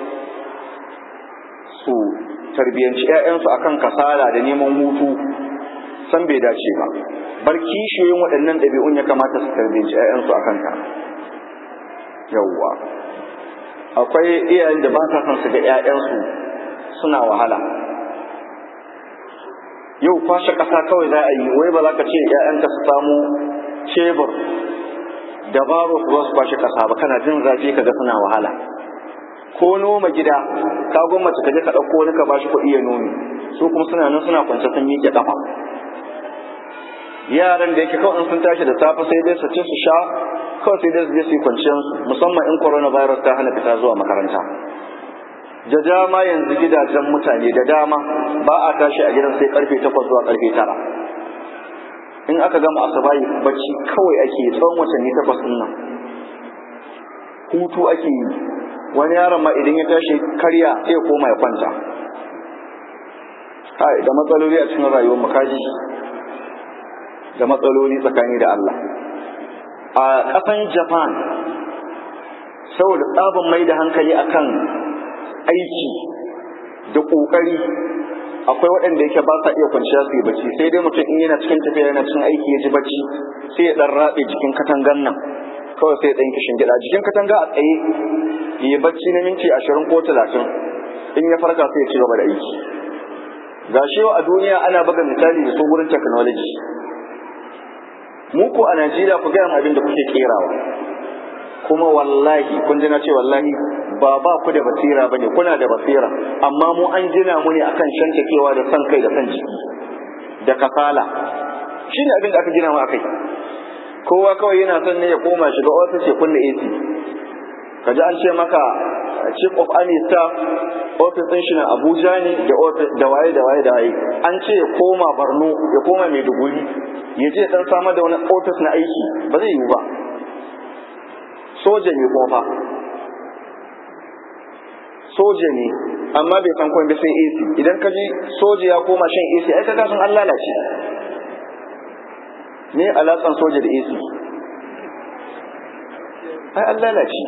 su tarbiyyanci 'ya'yansu akan kasala da neman hutu san bai dace ba bar kishiyoyin waɗannan ɗabi'un ya kamata su tarbiyyanci 'ya'yansu akan ka yawwa akwai iyayen da ba sa son su ga 'ya'yansu suna wahala yau kwashe ƙasa kawai za a yi wai ba za ka ce 'ya'yanka su samu cebur da baro su ba su kwashe ƙasa ba kana jin zafi ka ga suna wahala ko noma gida ka gwamnati ka je ka ɗauko wani ka bashi kuɗi ya nomi su kuma suna nan suna kwance sun miƙe ƙafa yaran da yake kawai sun tashi da safe sai dai su ci su sha kawai sai dai su je su yi kwanciyar musamman in coronavirus ta hana fita zuwa makaranta da dama yanzu gidajen mutane da dama ba a tashi a gidan sai karfe takwas zuwa karfe tara in aka gama asabayi bacci kawai ake tsawon watanni takwas ɗin nan hutu ake yi wani yaron ma idan ya tashi karya sai ya koma ya kwanta hai da matsaloli a cikin rayuwar makaji da matsaloli tsakani da Allah a ƙasan Japan saboda tsaban mai da hankali akan aiki da ƙoƙari akwai waɗanda yake ba sa iya kwanciya su yi bacci sai dai mutum in yana cikin tafiya yana cikin aiki ya ji bacci sai ya ɗan raɓe jikin katangan nan kawai sai ya ɗan kishin gida jikin katanga a tsaye ya yi bacci na minti ashirin ko talatin in ya farka sai ya ci gaba da aiki ga shi a duniya ana buga misali da su wurin technology mu ko a Najeriya ku gaya abin da kuke kerawa kuma wallahi kun ji na ce wallahi ba ba ku da basira bane kuna da basira amma mu an gina mu ne akan shantakewa da san kai da san jiki da kasala shine abin da aka gina mu akai kowa kawai yana son ne ya koma shiga office ya kunna AC kaji an ce maka chief of army staff office din shi na Abuja ne da office da waye da waye da waye an ce ya koma Borno ya koma Maiduguri ya je dan samar da wani office na aiki ba zai yiwu ba soja ne kuma fa soja ne amma bai san komai sai AC idan ka ji soja ya koma shan AC ai kaga sun an lalace me alaƙan soja da AC ai an lalace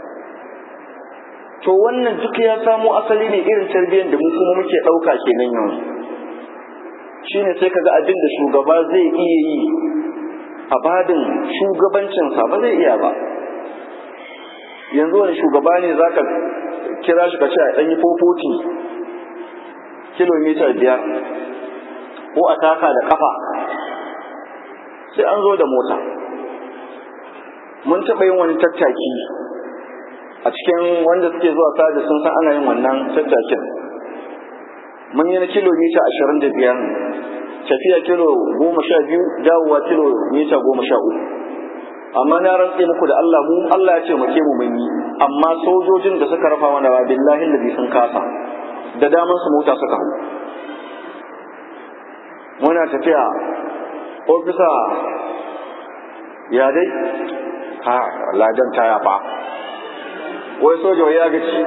to wannan duk ya samo asali ne irin tarbiyyar da mu kuma muke ɗauka kenan yanzu shine sai kaga abin da shugaba zai iya yi a badin shugabancinsa ba zai iya ba yanzu wani shugaba ne za ka kira shi ka ce a ɗanyi fofoti kilomita biyar ko a taka da ƙafa sai an zo da mota mun taɓa yin wani tattaki a cikin wanda suke zuwa sada sun san ana yin wannan tattakin mun yi na kilomita ashirin da biyar tafiya kilo goma sha biyu dawowa kilomita goma sha uku amma na rantse muku da Allah mu Allah ya ce mu ke mu mun yi amma sojojin da suka rafa mana ba billahi da sun kasa da daman su mota suka hau muna tafiya ofisa ya dai ha ladan ta yafa wai soja ya gaci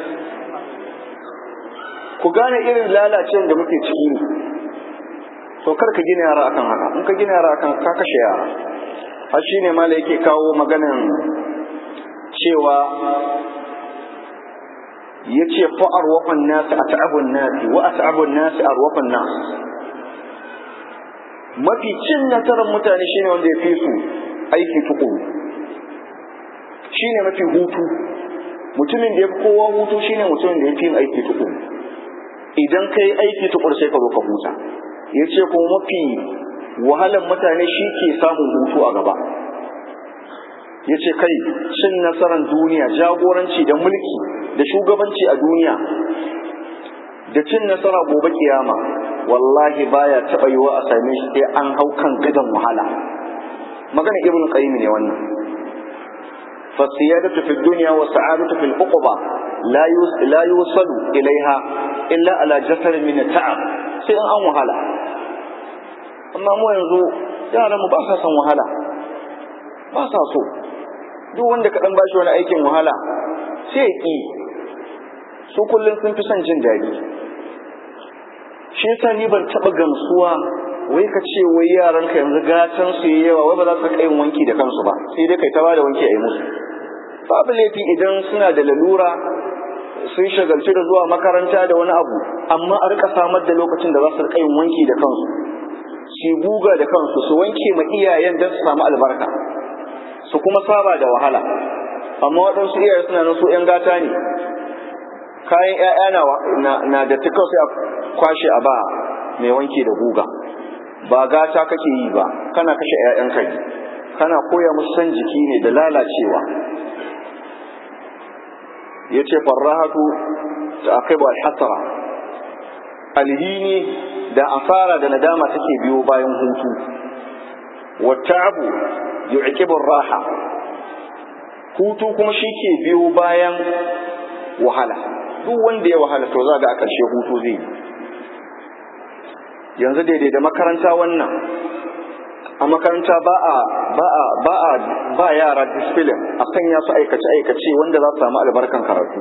ku gane irin lalacewar da muke ciki ne to kar ka gina yara akan haka in ka gina yara akan ka kashe yara har shi ne mala yake kawo maganan cewa ya ce fa'ar wafan nasi a ta'abun nasi wa a ta'abun nasi a wafan nasi mafi cin nasarar mutane shine wanda ya fi su aiki tukuru shine mafi hutu mutumin da ya fi kowa hutu shine mutumin da ya fi yin aiki tukuru idan ka yi aiki tukuru sai ka zo ka huta ya ce kuma mafi wahalan mutane shi ke samun hutu a gaba ya ce kai cin nasarar duniya jagoranci da mulki da shugabanci a duniya da cin nasara gobe kiyama wallahi baya taɓa yiwa a same shi sai an hau kan gadon wahala magana ibn qayyim ne wannan فالسيادة في الدنيا والسعادة في العقبة لا لا يوصل إليها إلا على جسر من التعب sai an wahala amma mu yanzu yaran mu ba sa son wahala ba sa so duk wanda ka dan bashi wani aikin wahala sai ya ki su kullum sun fi son jin daɗi shi yasa ni ban taɓa gamsuwa wai ka ce wai yaran ka yanzu gatan su yi yawa wai ba za su yin wanki da kansu ba sai dai kai ta bada wanki a yi musu babu laifi idan suna da lalura sun shagalci da zuwa makaranta da wani abu amma a rika samar da lokacin da za su rika yin wanki da kansu su guga da kansu su wanke ma iyayen don su samu albarka su kuma saba da wahala amma waɗansu iyaye suna nan su 'yan gata ne kayan 'ya'ya na da ta sai a kwashe a ba mai wanki da guga ba gata kake yi ba kana kashe 'ya'yanka ne kana koya musu san jiki ne da lalacewa ya ce farrahatu ta akai ba hasara alhini da asara da nadama take biyo bayan hutu wata'abu yu'qibur raha hutu kuma shi ke biyo bayan wahala duk wanda ya wahala to za ga a ƙarshe hutu zai yanzu daidai da makaranta wannan a makaranta ba a ba a ba a ba yara discipline a sanya su aikace aikace wanda za su samu albarkan karatu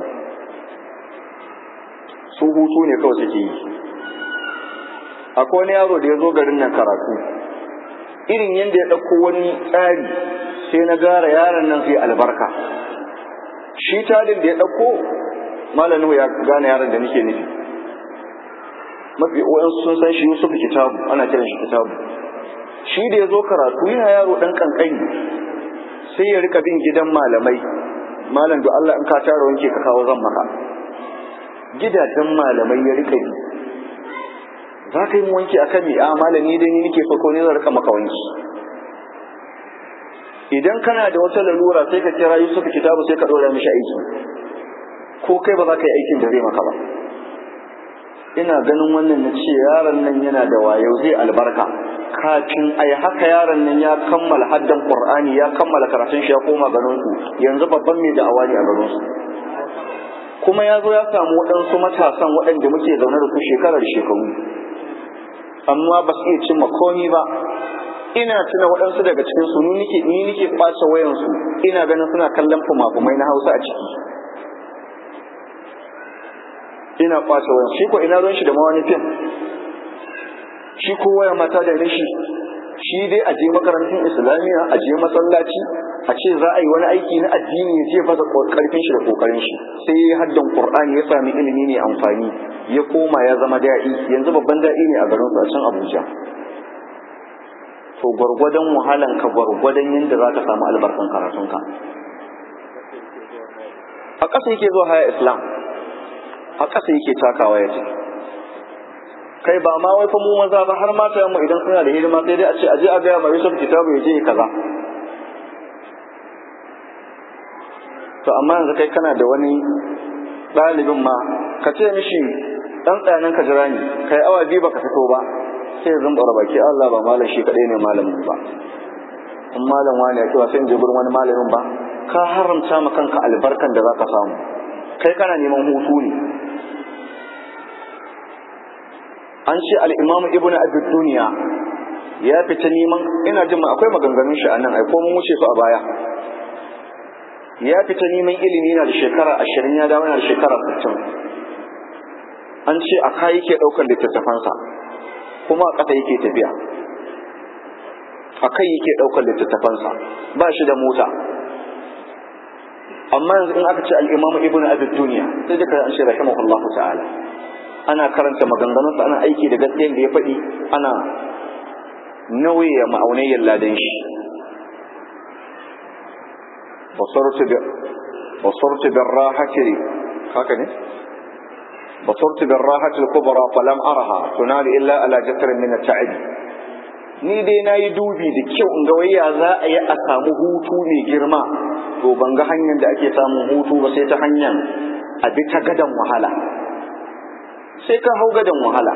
su hutu ne kawai suke yi akwai wani yaro da ya zo garin nan karatu irin yadda ya ɗauko wani tsari sai na gara yaron nan zai albarka shi tadin da ya ɗauko malamin ya gane yaron da nake nufi mafi wayansu sun san shi Yusuf Kitabu ana kiran shi Kitabu shi da ya zo karatu yana yaro ɗan kankani sai ya rika bin gidan malamai malam da Allah in ka tara wanke ka kawo zan maka gidajen malamai ya rika bi za ka yi mu wanki akan me a malami dai ni nake farko ne zan rika maka wanki idan kana da wata lalura sai ka kira Yusuf Kitabu sai ka dora mishi aiki ko kai ba za ka yi aikin da zai maka ba ina ganin wannan na ce yaron nan yana da wayo zai albarka kafin a haka yaron nan ya kammala haddan qur'ani ya kammala karatun shi ya koma garin su yanzu babban mai da'awa ne a garin su kuma ya zo ya samu waɗansu matasan waɗanda muke zaune da su shekarar shekaru amma ba su iya cimma komi ba ina tuna waɗansu daga cikin su ni nike ɓace wayansu ina ganin suna kallon fumafumai na hausa a ciki ina ɓace wayan shi ko ina ruwan shi da mawani fim shi ko waya mata da rashi shi dai a je makarantun islamiyya a je masallaci a ce za a yi wani aiki na addini ya ce fasa karfin shi da kokarin shi sai ya haddan qur'ani ya sami ilimi ne amfani ya koma ya zama da'i yanzu babban da'i ne a garin su a can abuja to gwargwadon wahalan ka gwargwadon yadda za ka samu albarkan karatunka a ƙasa yake zuwa haya islam a ƙasa yake takawa ya ce kai ba ma wai fa mu maza ba har mata mu idan suna da hidima sai dai a ce aje a gaya ma Yusuf kitabu ya je kaza to amma yanzu kai kana da wani ɗalibin ma ka ce mishi ɗan tsayanin ka jira ni kai awa biyu baka fito ba sai ya zumbura baki Allah ba malam shi kaɗai ne malamin ba in malam wani ya cewa sai in je gurin wani malamin ba ka haramta ma kanka albarkan da za ka samu kai kana neman hutu ne an ce al'imam ibn abid duniya ya fita neman ina jin ma akwai maganganun shi a nan ai ko mun wuce su a baya ya fita neman ilimi na da shekara ashirin ya dawo yana da shekara sittin an ce a kayi ke ɗaukar littattafansa kuma a ƙasa yake tafiya a kai yake ɗaukar littattafansa ba shi da mota amma yanzu in aka ce al'imamu ibn abid duniya sai duka an ce rahimahullahu ta'ala ana karanta maganganunsa ana aiki da gaskiyar da ya faɗi ana nauye ma'aunayyar ladan shi basortu bin rahati haka ne basortu bin rahati kubra falam araha tunali illa ala jatarin min ta'ib ni dai na yi dubi da kyau in ga waya za a yi a samu hutu mai girma to ban ga hanyar da ake samun hutu ba sai ta hanyar a bi ta gadan wahala sai ka hau gadon wahala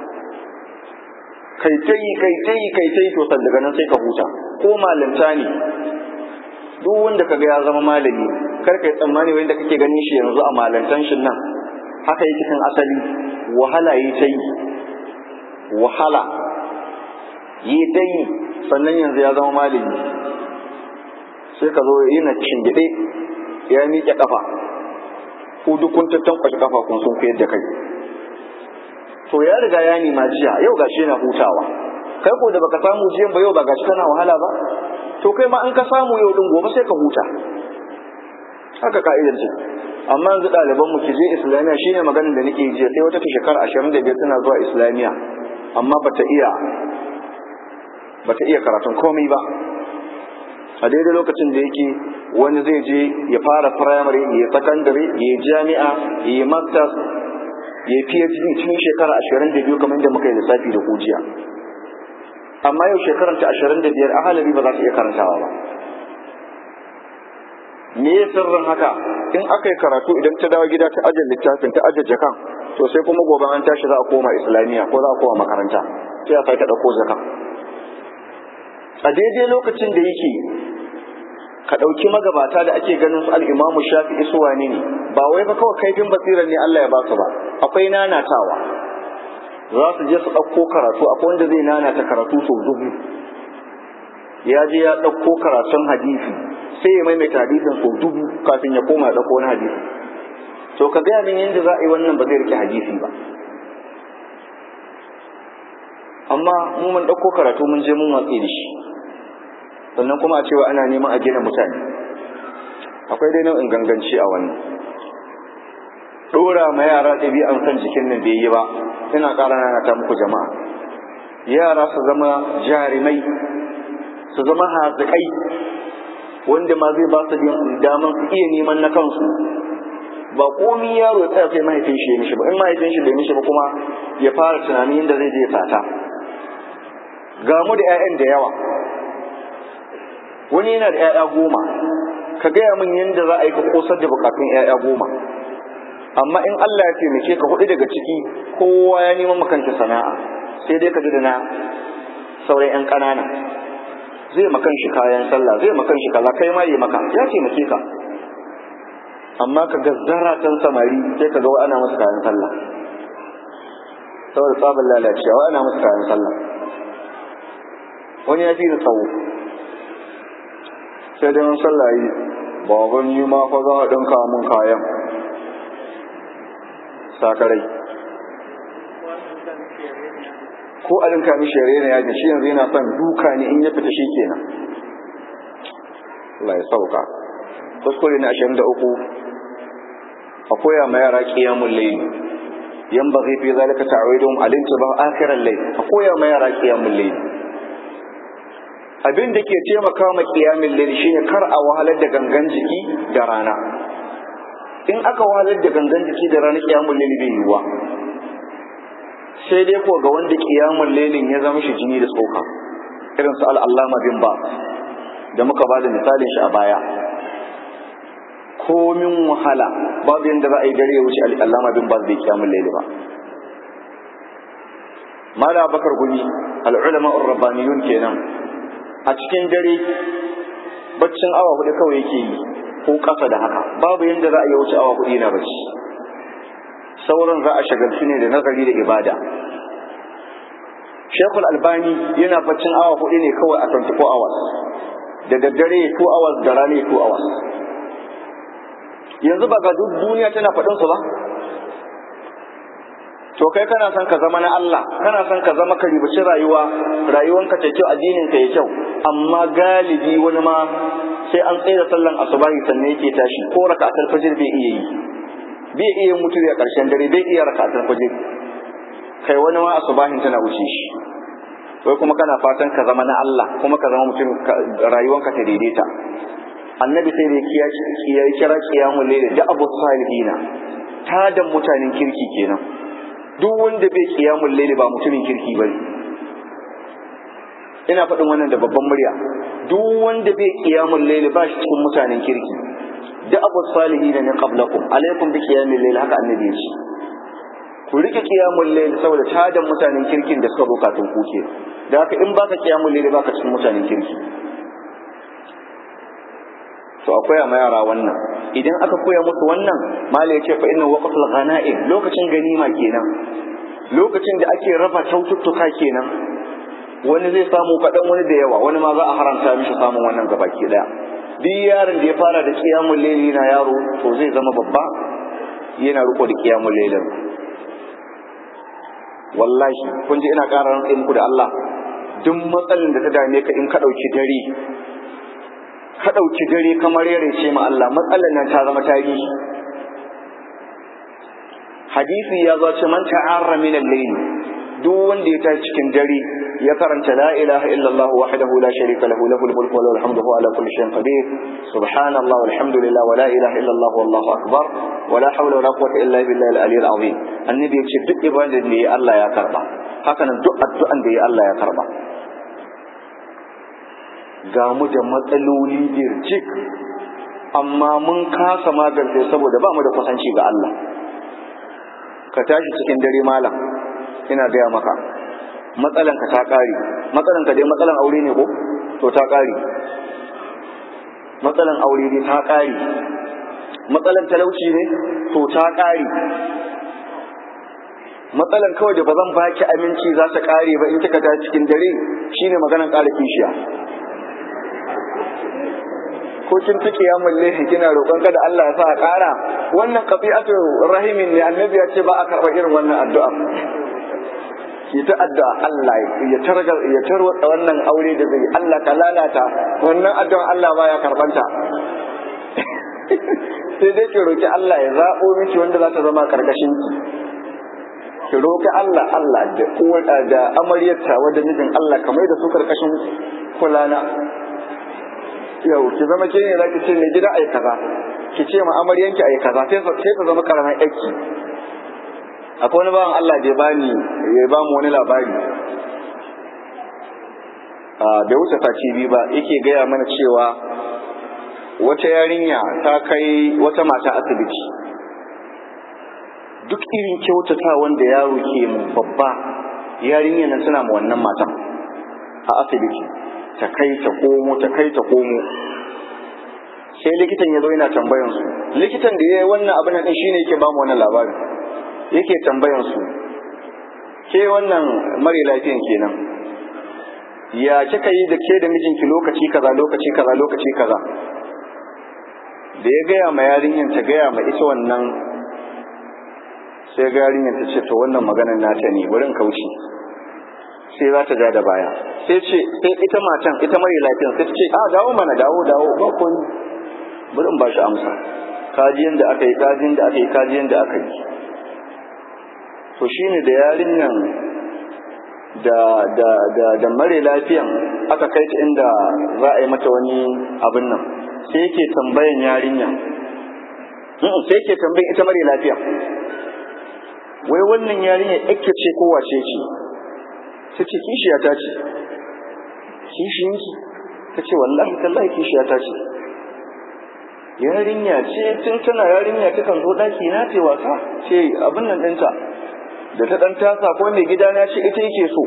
kai ta yi kai ta yi kai ta yi to san daga nan sai ka huta ko malinta ne duk wanda kaga ya zama malami kar kai tsammani wanda kake ganin shi yanzu a malantan shin nan haka yake kan asali wahala yi ta yi wahala yi ta yi sannan yanzu ya zama malami sai ka zo yana shingide ya miƙe kafa ko duk kun tattankwashe kafa kun sun koyar da kai to ya riga ya nima jiya yau gashi yana hutawa kai ko da baka samu jiyan ba yau ba gashi kana wahala ba to kai ma in ka samu yau din gobe sai ka huta haka ka'idar ce amma yanzu ɗaliban mu ki je islamiya shine maganin da nake jiya sai wata ta shekara ashirin da biyar tana zuwa islamiya amma bata iya bata iya karatun komai ba a daidai lokacin da yake wani zai je ya fara firamare ya sakandare ya jami'a ya masters ya yi PhD cikin shekara ashirin da biyu kamar yadda muka yi lissafi da kujiya amma yau shekarar ta ashirin da biyar a halari ba za ta iya karantawa ba me ya sirrin haka in aka yi karatu idan ta dawo gida ta ajiye littafin ta ajiye jakan to sai kuma gobe an tashi za a koma islamiyya ko za a koma makaranta sai a sake ɗauko zakan a daidai lokacin da yake ka ɗauki magabata da ake ganin su al'imamu shafi isuwa ne ne ba wai fa kawai kaifin basirar ne Allah ya ba su ba akwai nanatawa za su je su ɗauko karatu akwai wanda zai nanata karatu sau dubu ya je ya ɗauko karatun hadisi sai ya maimaita hadisin sau dubu kafin ya koma ya ɗauko wani hadisi to ka gaya min yadda za a yi wannan ba zai rike hadisi ba amma mu mun ɗauko karatu mun je mun watsi da shi sannan kuma a cewa ana neman a gina mutane akwai dai nau'in ganganci a wannan dora ma yara ɗabi'an san jikin nan bai yi ba ina ƙara nana ta muku jama'a yara su zama jarimai su zama hazikai wanda ma zai ba su daman su iya neman na kansu ba komi yaro ya tsaya sai mahaifin shi ya mishi ba in mahaifin shi bai mishi ba kuma ya fara tunanin yadda zai je sata ga mu da 'ya'yan da yawa wani yana da 'ya'ya goma ka gaya min yadda za a yi ka kosar da bukatun 'ya'ya goma amma in Allah ya taimake ka hudu daga ciki kowa ya neman makanta sana'a sai dai ka ji da na sauran 'yan ƙanana zai makan shi kayan sallah zai makan shi kaza kai ma yi maka ya taimake ka amma ka ga zaratan samari sai ka ga ana musu kayan sallah saboda tsabar lalacewa ana musu kayan sallah wani ya fi da tsawo sai dai sallah yi baban yi ma fa za a ɗinka mun kayan sakarai ko a ɗinka mishi yare na yajin shi yanzu yana son duka ne in ya fita shi kenan Allah ya sauka kuskure na ashirin da uku a koya ma yara ƙiyamun laili yan ba zai fi zalika ta'awidun alinta ba akhiran laili a koya ma yara ƙiyamun laili abin da ke taimaka ma ƙiyamin laili shine kar a wahalar da gangan jiki da rana in aka wahalar da gangan jiki da rana ƙiyamun laili bai yiwuwa sai dai ko ga wanda ƙiyamun lailin ya zama shi jini da tsoka irin su al'allama bin ba da muka ba da misalin shi a baya komin wahala babu yadda za a yi dare ya wuce al'allama bin baz bai kiyamun laili ba mala bakar gumi al'ulama urrabbaniyun kenan a cikin dare baccin awa hudu kawai yake yi ko kasa da haka babu yadda za a yi wuce awa hudu yana bacci sauran za a shagaltu ne da nazari da ibada shekul albani yana baccin awa hudu ne kawai a 24 hours da daddare 2 hours da rana 2 hours yanzu ba ga duk duniya tana faɗin su ba to kai kana son ka zama na Allah kana son ka zama ka ribaci rayuwa rayuwanka ta kyau addinin ka ya kyau amma galibi wani ma sai an tsaye da sallan asubahi sannan yake tashi ko raka'atul fajr bai iya yi bai iya mutu a ƙarshen dare bai iya raka'atul fajr kai wani ma asubahin tana wuce shi wai kuma kana fatan ka zama na Allah kuma ka zama mutum rayuwanka ta daidaita annabi sai da ya kira kiyamun laili da abu salihina tadan mutanen kirki kenan duk wanda bai kiyamun laili ba mutumin kirki bane ina faɗin wannan da babban murya duk wanda bai kiyamun laili ba shi cikin mutanen kirki da abu salihina ne qablakum alaikum bi qiyamil laili haka annabi ya ce ku rike kiyamun laili saboda tadan mutanen kirkin da suka zo kafin ku ke da haka in baka kiyamun laili baka cikin mutanen kirki to akwai ma yara wannan idan aka koya musu wannan mala ya ce fa inna waqtul ghanaim lokacin ganima kenan lokacin da ake raba kyaututtuka kenan wani zai samu kaɗan wani da yawa wani ma za a haramta mishi samun wannan gabaki daya duk yaron da ya fara da qiyamul layli na yaro to zai zama babba yana riko da qiyamul laylin wallahi kun ji ina ƙara rantsa muku da Allah duk matsalin da ta dame ka in ka ɗauki dare ka ɗauki dare kamar yare ce ma Allah matsalar nan ta zama tarihi hadisi ya zo ce man ta'arra min al-layl duk wanda ya tashi cikin dare ya karanta la ilaha illallah wahdahu la sharika lahu lahul mulku wa lahul hamdu ala kulli shay'in qadir subhanallah walhamdulillah wa la ilaha illallah wallahu akbar wa la hawla wa la quwwata illa billahi al-aliyyil azim annabi ya ce duk ibadar da ya Allah ya karba haka nan duk addu'an da ya Allah ya karba ga mu da matsaloli birjik amma mun kasa magance saboda ba mu da kusanci ga Allah ka tashi cikin dare malam ina gaya maka matsalan ka ta kare matsalan ka dai matsalan aure ne ko to ta kare matsalan aure ne ta kare matsalan talauci ne to ta kare matsalan kawai da ba zan baki aminci za ta kare ba in kika tashi cikin dare shine maganan kare kishiya ko kin fi kiyamul layli kina roƙon kada Allah ya sa a ƙara wannan qati'atu rahimin ne annabi ya ce ba a karɓa irin wannan addu'a ki ta addu'a Allah ya targa ya tarwatsa wannan aure da zai Allah ka lalata wannan addu'a Allah ba ya karbanta sai dai ki roki Allah ya zaɓo miki wanda za ta zama karkashin ki ki roki Allah Allah da uwar da amaryarta wanda mijin Allah kamar da su karkashin kulana yau ki zama ke ne zaki ce mai gida ai kaza ki ce ma amaryanki ai kaza sai sai ta zama karamin aiki akwai wani bawan Allah da ya bani ya ba mu wani labari bai wuce sati biyu ba yake gaya mana cewa wata yarinya ta kai wata mata asibiti duk irin kyautata wanda yaro ke mu babba yarinya nan suna ma wannan matan a asibiti ta kai ta komo ta kai ta komo sai likitan ya zo yana tambayan su likitan da ya yi wannan abin nan shine yake ba mu wannan labarin yake tambayan su ke wannan mare lafiyan kenan ya kika yi da ke da mijinki lokaci kaza lokaci kaza lokaci kaza da ya gaya ma yarinyan ta gaya ma ita wannan sai ga yarinyan ta ce to wannan maganar nata ne bari in kauce sai za ta ja da baya sai ce sai ita matan ita mare lafiyan sai ta ce a dawo mana dawo dawo ba ko ni bari in ba shi amsa kajiyan da aka yi kajiyan da aka yi kajiyan da aka yi to shine da yarinyan da da da da mare lafiyan aka kai ta inda za a yi mata wani abin nan sai yake tambayan yarinya sai yake tambayan ita mare lafiya wai wannan yarinya ake ce ko wace ce ta ce kishiya ta ce kishiyanki ta ce wallahi tallahi kishiya ta ce yarinya ce tun tana yarinya ta kan zo daki na ce wasa ce abin nan ɗinta da ta ɗan tasa ko mai gida na ce ita yake so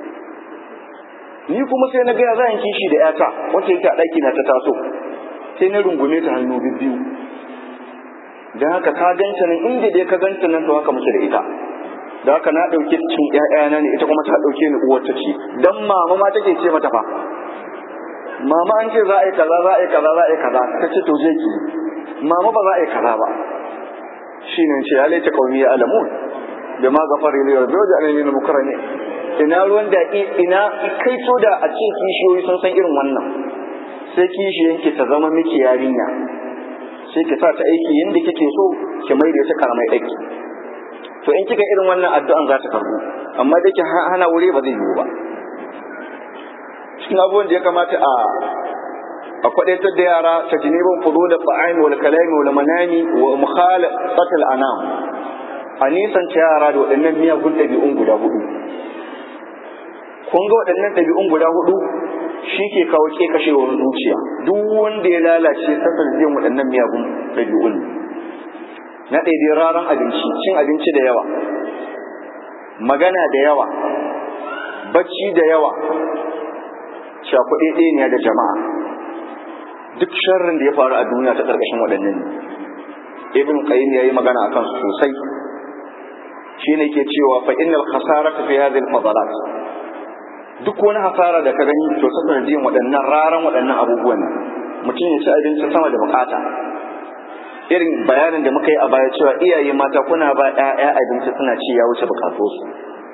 ni kuma sai na gaya za kishi da yata wacce yake a ɗaki na ta taso sai na rungume ta hannu biyu don haka ka ganta nan inda dai ka ganta nan to haka muke da ita da haka na ɗauke cin ƴaƴana ne ita kuma ta ɗauke ni uwar ta ce dan mama ma take ce mata fa mama an ce za a yi kaza za a yi kaza za a yi kaza ta ce to je ki mama ba za a yi kaza ba shine ce ya laita qaumi ya alamun da ma gafar ne da zoja ne ne mukarrami ina ruwan da ina kai so da a ce kishiyoyi sun san irin wannan sai kishiyanki ta zama miki yarinya sai ki sa ta aiki yadda kike so ki mai da ta karamai aiki to in kika irin wannan addu'an za ta karbu amma da ki hana wuri ba zai yiwu ba cikin abubuwan da ya kamata a a kwadaitar da yara ta jinibin fudu da fa'ain wal kalami wal manami wa mukhalafatul anam a nisanta yara da waɗannan miyagun ɗabi'un guda hudu kun ga waɗannan ɗabi'un guda hudu shi ke kawo kashewar zuciya duk wanda ya lalace sasar biyan waɗannan miyagun ɗabi'un na ɗaiɗai raran abinci cin abinci da yawa magana da yawa bacci da yawa shakuɗe ɗaya da jama'a duk sharrin da ya faru a duniya ta ƙarƙashin waɗannan ne ibn qayyim yayi magana akan su sosai shine ke cewa fa innal khasarata fi hadhihi al-fadalat duk wani hasara da ka gani to ta sanadiyan waɗannan raran waɗannan abubuwan mutum ya ci abinci sama da bukata irin bayanin da muka yi a baya cewa iyaye mata kuna ba ƴaƴa abinci suna ci ya wuce bukatunsu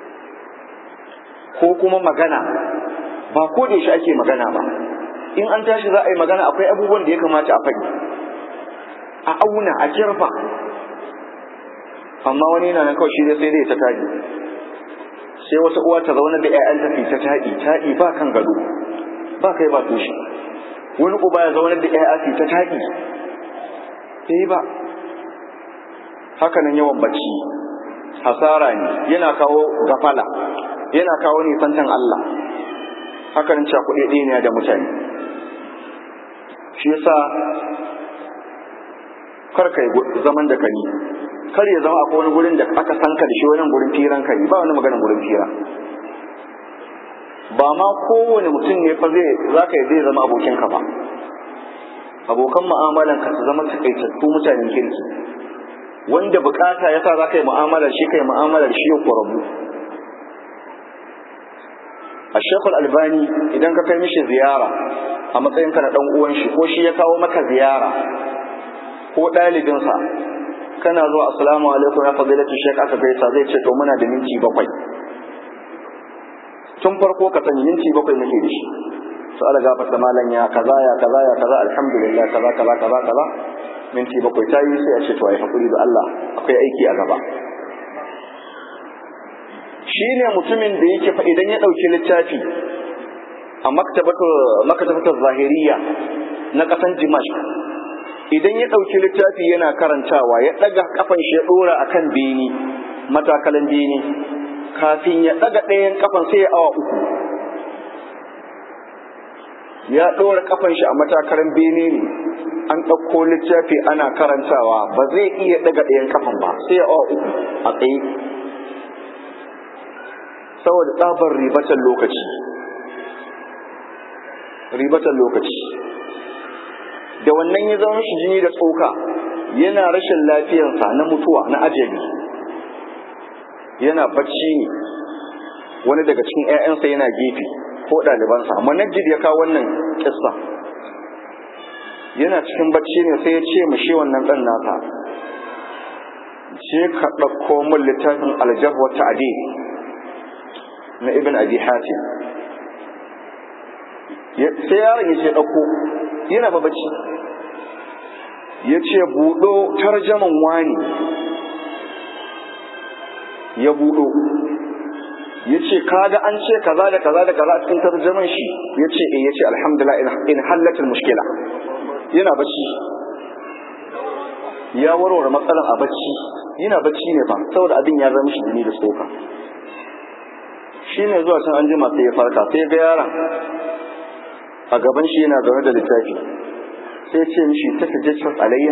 ko kuma magana ba ko da yaushe ake magana ba in an tashi za a yi magana akwai abubuwan da ya kamata a faɗi a auna a kirfa amma wani yana nan kawai shi sai dai ta taɗi sai wata uwa ta zauna da ƴaƴan tafi ta taɗi taɗi ba kan gado ba kai ba tushe wani uba ya zauna da ƴaƴa fi ta taɗi sai ba haka nan yawan bacci hasara ne yana kawo gafala yana kawo nisantan Allah haka nan cakuɗe ɗaya ne da mutane shi yasa kar kai zaman da kani kar ya zama akwai wani gurin da aka san ka da shi wani gurin firan kai ba wani maganin gurin fira ba ma kowane mutum ne fa zai za ka zai zama abokinka ba abokan mu'amalan ka su zama takaitattu mutanen kirki wanda bukata yasa za ka yi mu'amalar shi kai mu'amalar shi ya rabu a shekul albani idan ka kai mishi ziyara a matsayinka na dan uwan shi ko shi ya kawo maka ziyara ko ɗalibinsa kana zuwa assalamu alaikum ya fadilatu shek aka gaisa zai ce to muna da minti bakwai tun farko ka sani minti bakwai muke da shi su ala gafar da malam ya kaza ya kaza ya kaza alhamdulillah kaza kaza kaza kaza minti bakwai ta yi sai a ce to ai hakuri da Allah akwai aiki a gaba shi ne mutumin da yake fa idan ya ɗauki littafi a maktabatar zahiriya na ƙasan dimash idan ya ɗauki littafi yana karantawa ya ɗaga kafan shi ya ɗora a kan beni matakalan beni kafin ya ɗaga ɗayan kafan sai ya awa uku ya ɗora kafan shi a matakalan beni ne an ɗauko littafi ana karantawa ba zai iya ɗaga ɗayan kafan ba sai ya awa uku a tsaye saboda tsabar ribatan lokaci ribatan lokaci da wannan ya zama shi jini da tsoka yana rashin lafiyarsa na mutuwa na ajali yana bacci ne wani daga cikin 'ya'yansa yana gefe ko ɗalibansa amma najid ya kawo wannan kissa yana cikin bacci ne sai ya ce mashi wannan ɗan nasa je ka ɗauko min littafin aljabwa ta'adil na ibn abi hatim sai yaron ya ce ɗauko yana ba bacci ya ce buɗo tarjaman wani ya buɗo ya ce kaga an ce kaza da kaza da kaza a cikin tarjaman shi ya ce eh ya ce alhamdulillah in hallatul mushkila yana bacci ya warware matsalan a bacci yana bacci ne fa saboda abin ya zama shi jini da tsoka shi ne zuwa can an jima sai ya farka sai ga yaron a gaban shi yana zaune da littafi sai ce mishi ta tajjacin alayya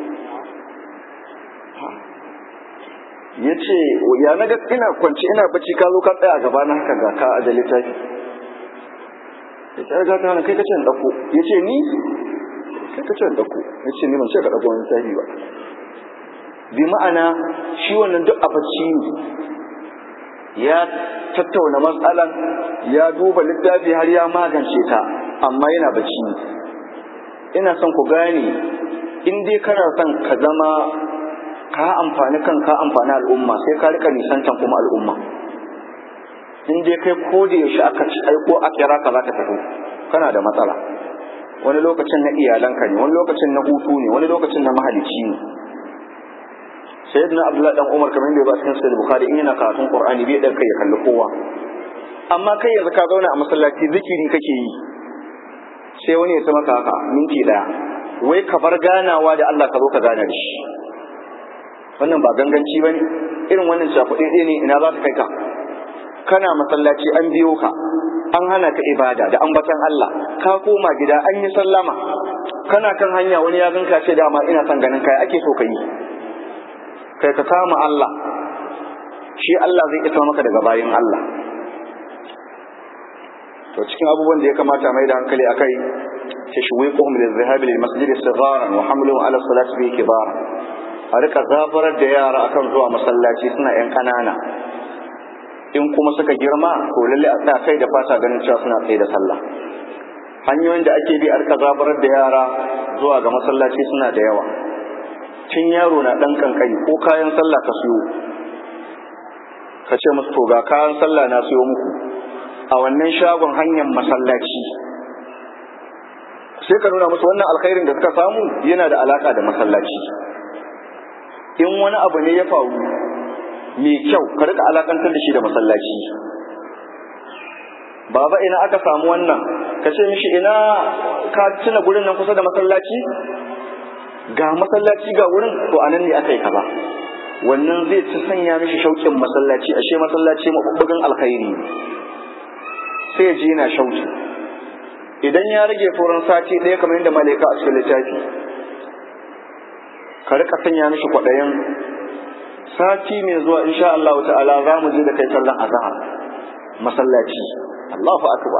ya ce ya na ga ina kwanci ina bacci ka zo ka tsaya a gaba na haka ga ka a da littafi ya ce ga ta kai kace ɗauko ya ce ni kai kace ɗauko ya ce ni ban ce ka ɗauko wani littafi ba bi ma'ana shi wannan duk a bacci ne ya tattauna matsalan ya duba littafi har ya magance ta amma yana bacci ina son ku gane in dai kana son ka zama ka amfani kan ka amfani al'umma sai ka rika nisantan kuma al'umma in dai kai ko da yaushe aka ci aiko a kira ka za ka tafi kana da matsala wani lokacin na iyalanka ne wani lokacin na hutu ne wani lokacin na mahalici ne sayyidina abdullahi dan umar kamar yadda ya ba cikin sahih bukhari in yana karatun qur'ani bai dan kai ya kalli kowa amma kai yanzu ka zauna a masallaci zikiri kake yi sai wani ya ta maka haka minti daya wai ka bar ganawa da Allah ka zo ka gana da shi wannan ba ganganci bane irin wannan shafuɗe ɗaya ne ina za ta kai ka kana masallaci an biyo ka an hana ka ibada da ambatan Allah ka koma gida an yi sallama kana kan hanya wani ya ganka ce dama ina son ganin kai ake so ka yi kai ka kama Allah shi Allah zai isa maka daga bayin Allah to cikin abubuwan da ya kamata mai da hankali akai tashwiquhum lizahab lil masjid sigharan wa hamluhum ala salati bi kibara a rika zafarar da yara akan zuwa masallaci suna yan kanana in kuma suka girma to lalle a tsaya kai da fata ganin cewa suna tsaye da sallah hanyoyin da ake bi a rika zafarar da yara zuwa ga masallaci suna da yawa tun yaro na ɗan kankani ko kayan sallah ka siyo ka ce musu to ga kayan sallah na siyo muku a wannan shagon hanyar masallaci sai ka nuna musu wannan alkhairin da suka samu yana da alaka da masallaci in wani abu ne ya faru mai kyau ka rika alakantar da shi da masallaci baba ina aka samu wannan ka ce mishi ina ka tuna gurin nan kusa da masallaci ga masallaci ga wurin to anan ne aka yi kaza wannan zai ci sanya mishi shauƙin masallaci ashe masallaci mabubbugan alkhairi sai ji yana shauƙi idan ya rage furan sati ɗaya kamar yadda malaika a cikin littafi ka rika sanya mishi kwaɗayin sati mai zuwa insha Allah ta'ala za mu je da kai sallan azhar masallaci Allahu akbar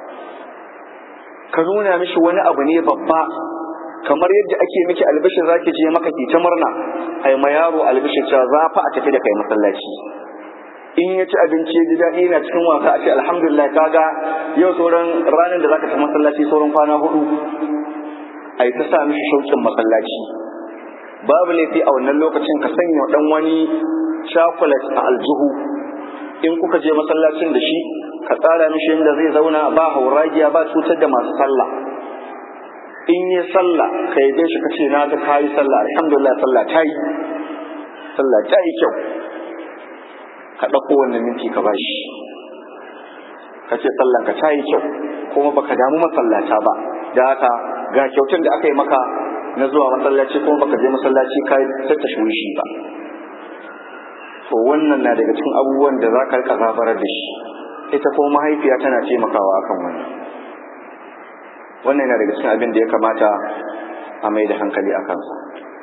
ka nuna mishi wani abu ne babba kamar yadda ake miki albishir zaki je maka ki ta murna ai ma yaro albishir cewa za fa a tafi da kai masallaci in ya ci abinci ya ji daɗi yana cikin wasa a ce alhamdulillah kaga yau sauran ranar da zaka tafi masallaci sauran kwana hudu ai ta sa mishi shauƙin masallaci babu laifi a wannan lokacin ka sanya dan wani chocolate a aljihu in kuka je masallacin da shi ka tsara mishi inda zai zauna ba hauragiya ba cutar da masu sallah in yi sallah ka yabe shi ka ce na ga ka yi sallah alhamdulillah sallah ta yi sallah ta yi kyau ka ɗauko wannan minti ka bashi ka ce sallan ka ta yi kyau kuma baka damu masallata ba da haka ga kyautar da aka yi maka na zuwa masallaci kuma baka je masallaci ka ta shi ba to wannan na daga cikin abubuwan da za ka rika zabarar da shi ita kuma mahaifiya tana taimakawa akan wannan wannan yana daga cikin abin da ya kamata a mai da hankali a kansa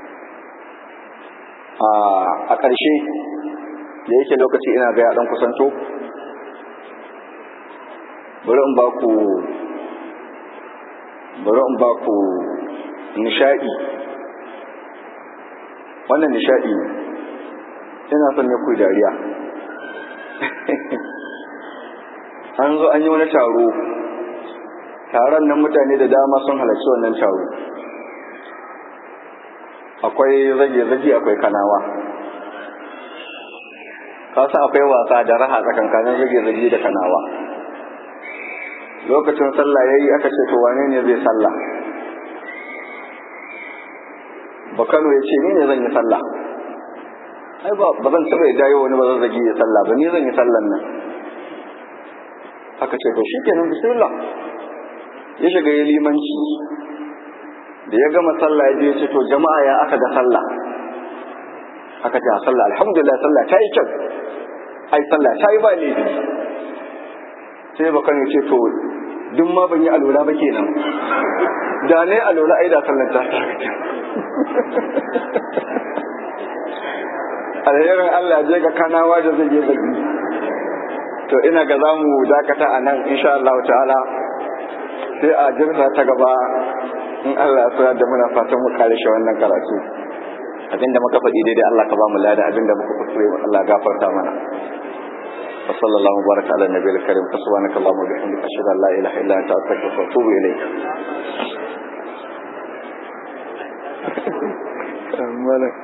a ƙarshe da yake lokaci ina ga ɗan kusanto bari in ba ku bari in ba ku nishaɗi wannan nishaɗi ne ina son ya kuyi dariya an zo an yi wani taro taron nan mutane da dama sun halarci wannan taro akwai zage-zage akwai kanawa kasa akwai wasa da raha tsakankanin zage-zage da kanawa lokacin sallah yayi aka ce to wane ne zai sallah bakano ya ce ni ne zan yi sallah ai ba ba zan taɓa yadda wani ba zan zage ya sallah ba ni zan yi sallan nan aka ce to shikenan bismillah ya shiga ya limanci da ya gama sallah ya je ya ce to jama'a ya aka ga sallah aka ce a sallah alhamdulillah sallah ta yi kyau ai sallah ta yi ba laifi sai bakan ya ce to duk ma ban yi alura ba kenan da ne alura ai da sallar ta ta alherin Allah je ga kanawa da zai je baki to ina ga za mu dakata a nan insha Allah ta'ala sai a jirsa ta gaba in Allah ya da muna fatan mu kare shi wannan karatu abinda muka faɗi daidai Allah ka ba mu lada abinda muka kuskure Allah gafarta mana وصلى الله وبارك على النبي الكريم سبحانك اللهم وبحمدك اشهد ان لا اله الا انت استغفرك واتوب اليك مالك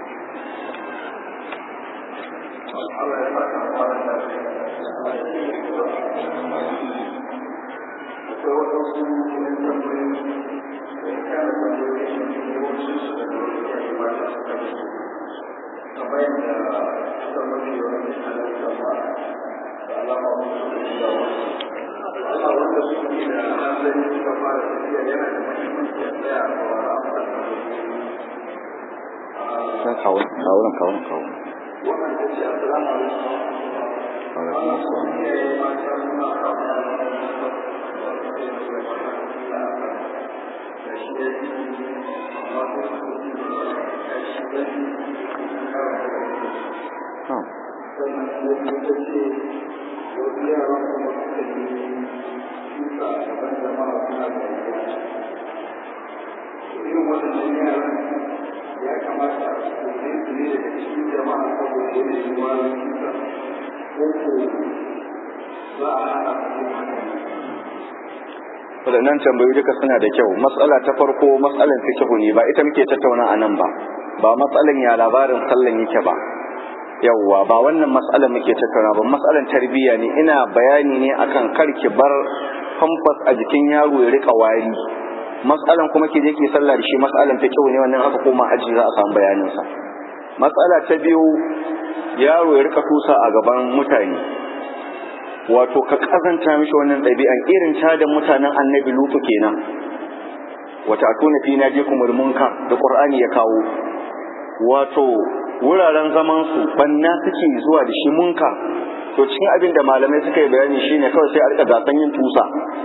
kawun kawun kawun kawun ya kamata su ne su ne daga cikin jama'a saboda yanayin wani cuta ko ko za a hana su haka waɗannan tambayoyi duka suna da kyau matsala ta farko matsalan fikihu ne ba ita muke tattauna a nan ba ba matsalan ya labarin sallan yake ba yawwa ba wannan matsalan muke tattauna ba matsalan tarbiyya ne ina bayani ne akan karki bar famfas a jikin yaro ya rika wari matsalan kuma ke je ke sallah da shi matsalan fikihu ne wannan aka koma aji za a samu bayanin sa matsala ta biyu yaro ya rika tusa a gaban mutane wato ka kazanta mishi wannan ɗabi'an irin ta da mutanen annabi lutu kenan wata atuna fi naje kumul munkar da qur'ani ya kawo wato wuraren zaman su banna suke zuwa da shi munkar to cikin abin da malamai suka yi bayani shine kawai sai a rika gasan yin tusa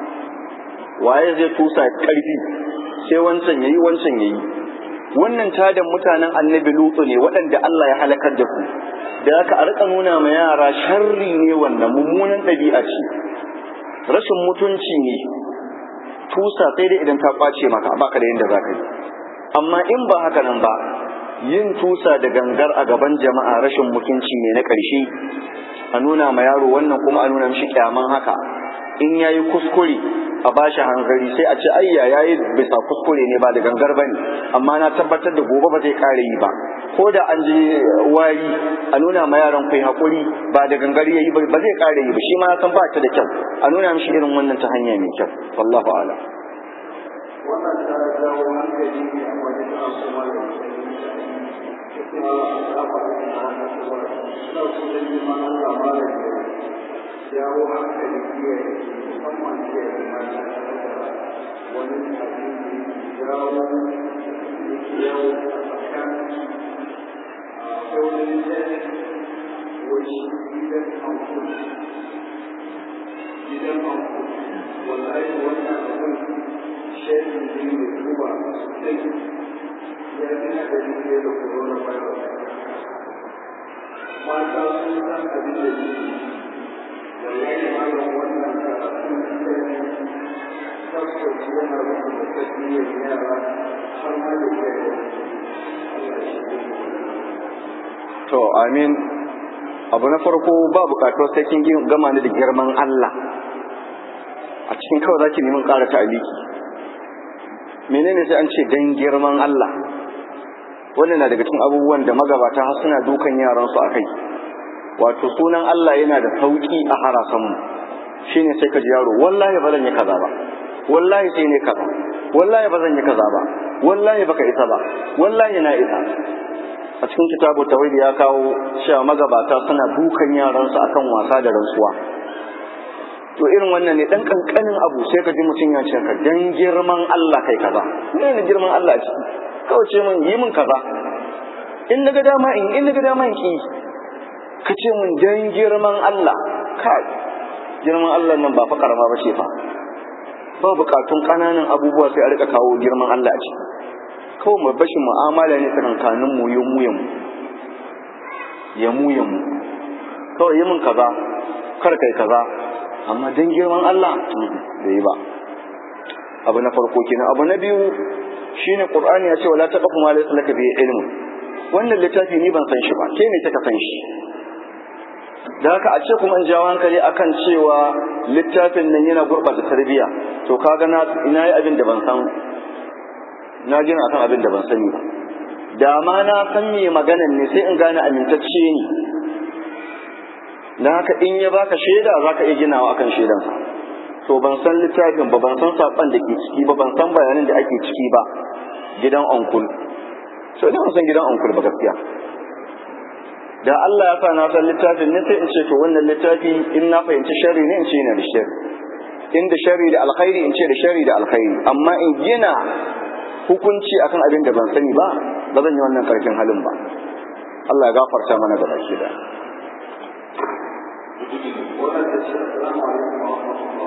waye zai tusa karfi sai wancan yayi wancan yayi wannan tadan mutanen annabi lutu ne waɗanda Allah ya halakar da su da haka a rika nuna ma yara sharri ne wannan mummunan ɗabi'a ce rashin mutunci ne tusa sai dai idan ta kwace maka baka da yadda zaka yi amma in ba haka nan ba yin tusa da gangar a gaban jama'a rashin mutunci ne na ƙarshe a nuna ma yaro wannan kuma a nuna mishi kyaman haka in yayi kuskure a bashi hanzari sai a ce ayya yayi bisa kuskure ne ba da gangar bane amma na tabbatar da gobe ba zai kare yi ba ko da an je wari a nuna ma yaran kai hakuri ba da gangar yayi ba ba zai kare yi ba shi ma san ba ta da kyau a nuna mishi irin wannan ta hanya mai kyau wallahu a'lam wannan ta jawo hankali ne amma da ta kuma da kuma al'afa da na hana kuma suna kuma yi mana labarin da jawo hankali iyaye musamman iyaye mata da wani abin da jawo yawo a tsakanin akwai wani littafi wani gidan amfani gidan amfani wallahi wannan abin shaidi ne mai duba sosai ya fi hadari fiye da corona virus mata sun san abin da ke wallahi malam wannan karatun littafi tabbas yana rubuta tarbiyyar yara har ma da iyaye Allah shi to amin abu na farko ba bukatuwar sai kin gama ni da girman Allah a cikin kawai zaki neman ƙara ta'aliki menene sai an ce dan girman Allah wannan na daga cikin abubuwan da magabata har suna dukan yaran su akai wato sunan Allah yana da sauki a harasan mu shine sai ka ji yaro wallahi ba zan yi kaza ba wallahi sai ne kaza wallahi ba zan yi kaza ba wallahi baka isa ba wallahi na isa a cikin kitabu tawhid ya kawo cewa magabata suna dukan yaransu akan wasa da rantsuwa to irin wannan ne dan kankanin abu sai ka ji mutum ya ce ka dan girman Allah kai kaza ne ne girman Allah ciki kawai ce mun yi mun kaza in naga dama in in naga dama in ki ka ce mun dan girman Allah kai girman Allah nan ba fa karama ba ce fa ba bukatun kananan abubuwa sai a rika kawo girman Allah a ciki kawai mu bashin mu'amala ne tsakankanin mu ya mu ya mu ya mu ya mu kawai yi min kaza kar kai kaza amma dan girman Allah da yi ba abu na farko kenan abu na biyu shine qur'ani ya ce wala taqfu ma laysa laka bi ilm wannan littafi ni ban san shi ba ke ne kika san shi da haka a ce kuma in jawo hankali akan cewa littafin nan yana gurɓata tarbiyya to kaga na ina yi abin da ban san na gina akan abin da ban sani ba da ma na san me maganan ne sai in gane amintacce ne na haka in ya baka shaida za ka iya ginawa akan shaidansa to ban san littafin ba ban san saƙon da ke ciki ba ban san bayanin da ake ciki ba gidan onkul so ina san gidan onkul ba gaskiya da Allah ya sa na san littafin ne sai in ce to wannan littafi in na fahimci sharri ne in ce yana da sharri in da sharri da alkhairi in ce da sharri da alkhairi amma in gina hukunci akan abin da ban sani ba ba zan yi wannan karfin halin ba Allah ya gafarta mana da baki da wannan da shi assalamu alaikum wa rahmatullah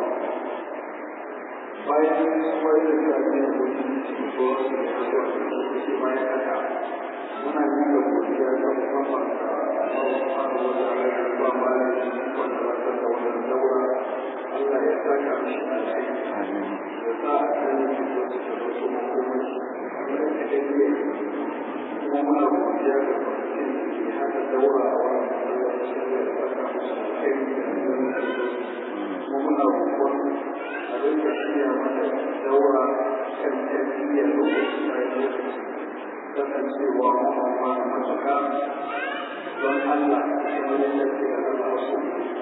bayan wani da ta ne da wani ko su da su shi bayan haka muna yi da godiya ta musamman ga Allah subhanahu wa ta'ala da ba ma da shi wanda ba ta da wannan daura Allah ya saka mishi alheri ya sa a kan shi ko su da su makomai kamar da kake kuma muna godiya ga mutum da haka daura a wannan masallaci da ya saka musu alheri kuma muna roƙon a dinga shirya mata daura kan tarbiyya lokaci bayan lokaci kasancewa kuma ma matuƙa don Allah kuma yadda ke da Allah wasu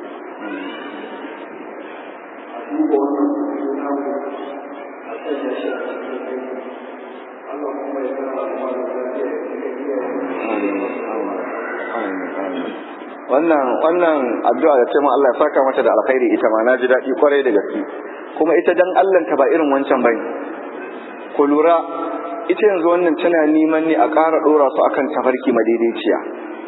a duba wannan kuɗi namu a sanya shi a cikin aiki Allah kuma ya kara al'umma da lafiya da cikin iyaye wannan wannan addu'a da ce Allah ya saka mata da alkhairi ita ma naji daɗi kwarai da gaske kuma ita dan Allah ta ba irin wancan bane ku lura ita yanzu wannan tana neman ne a ƙara ɗora su akan tafarki madaidaiciya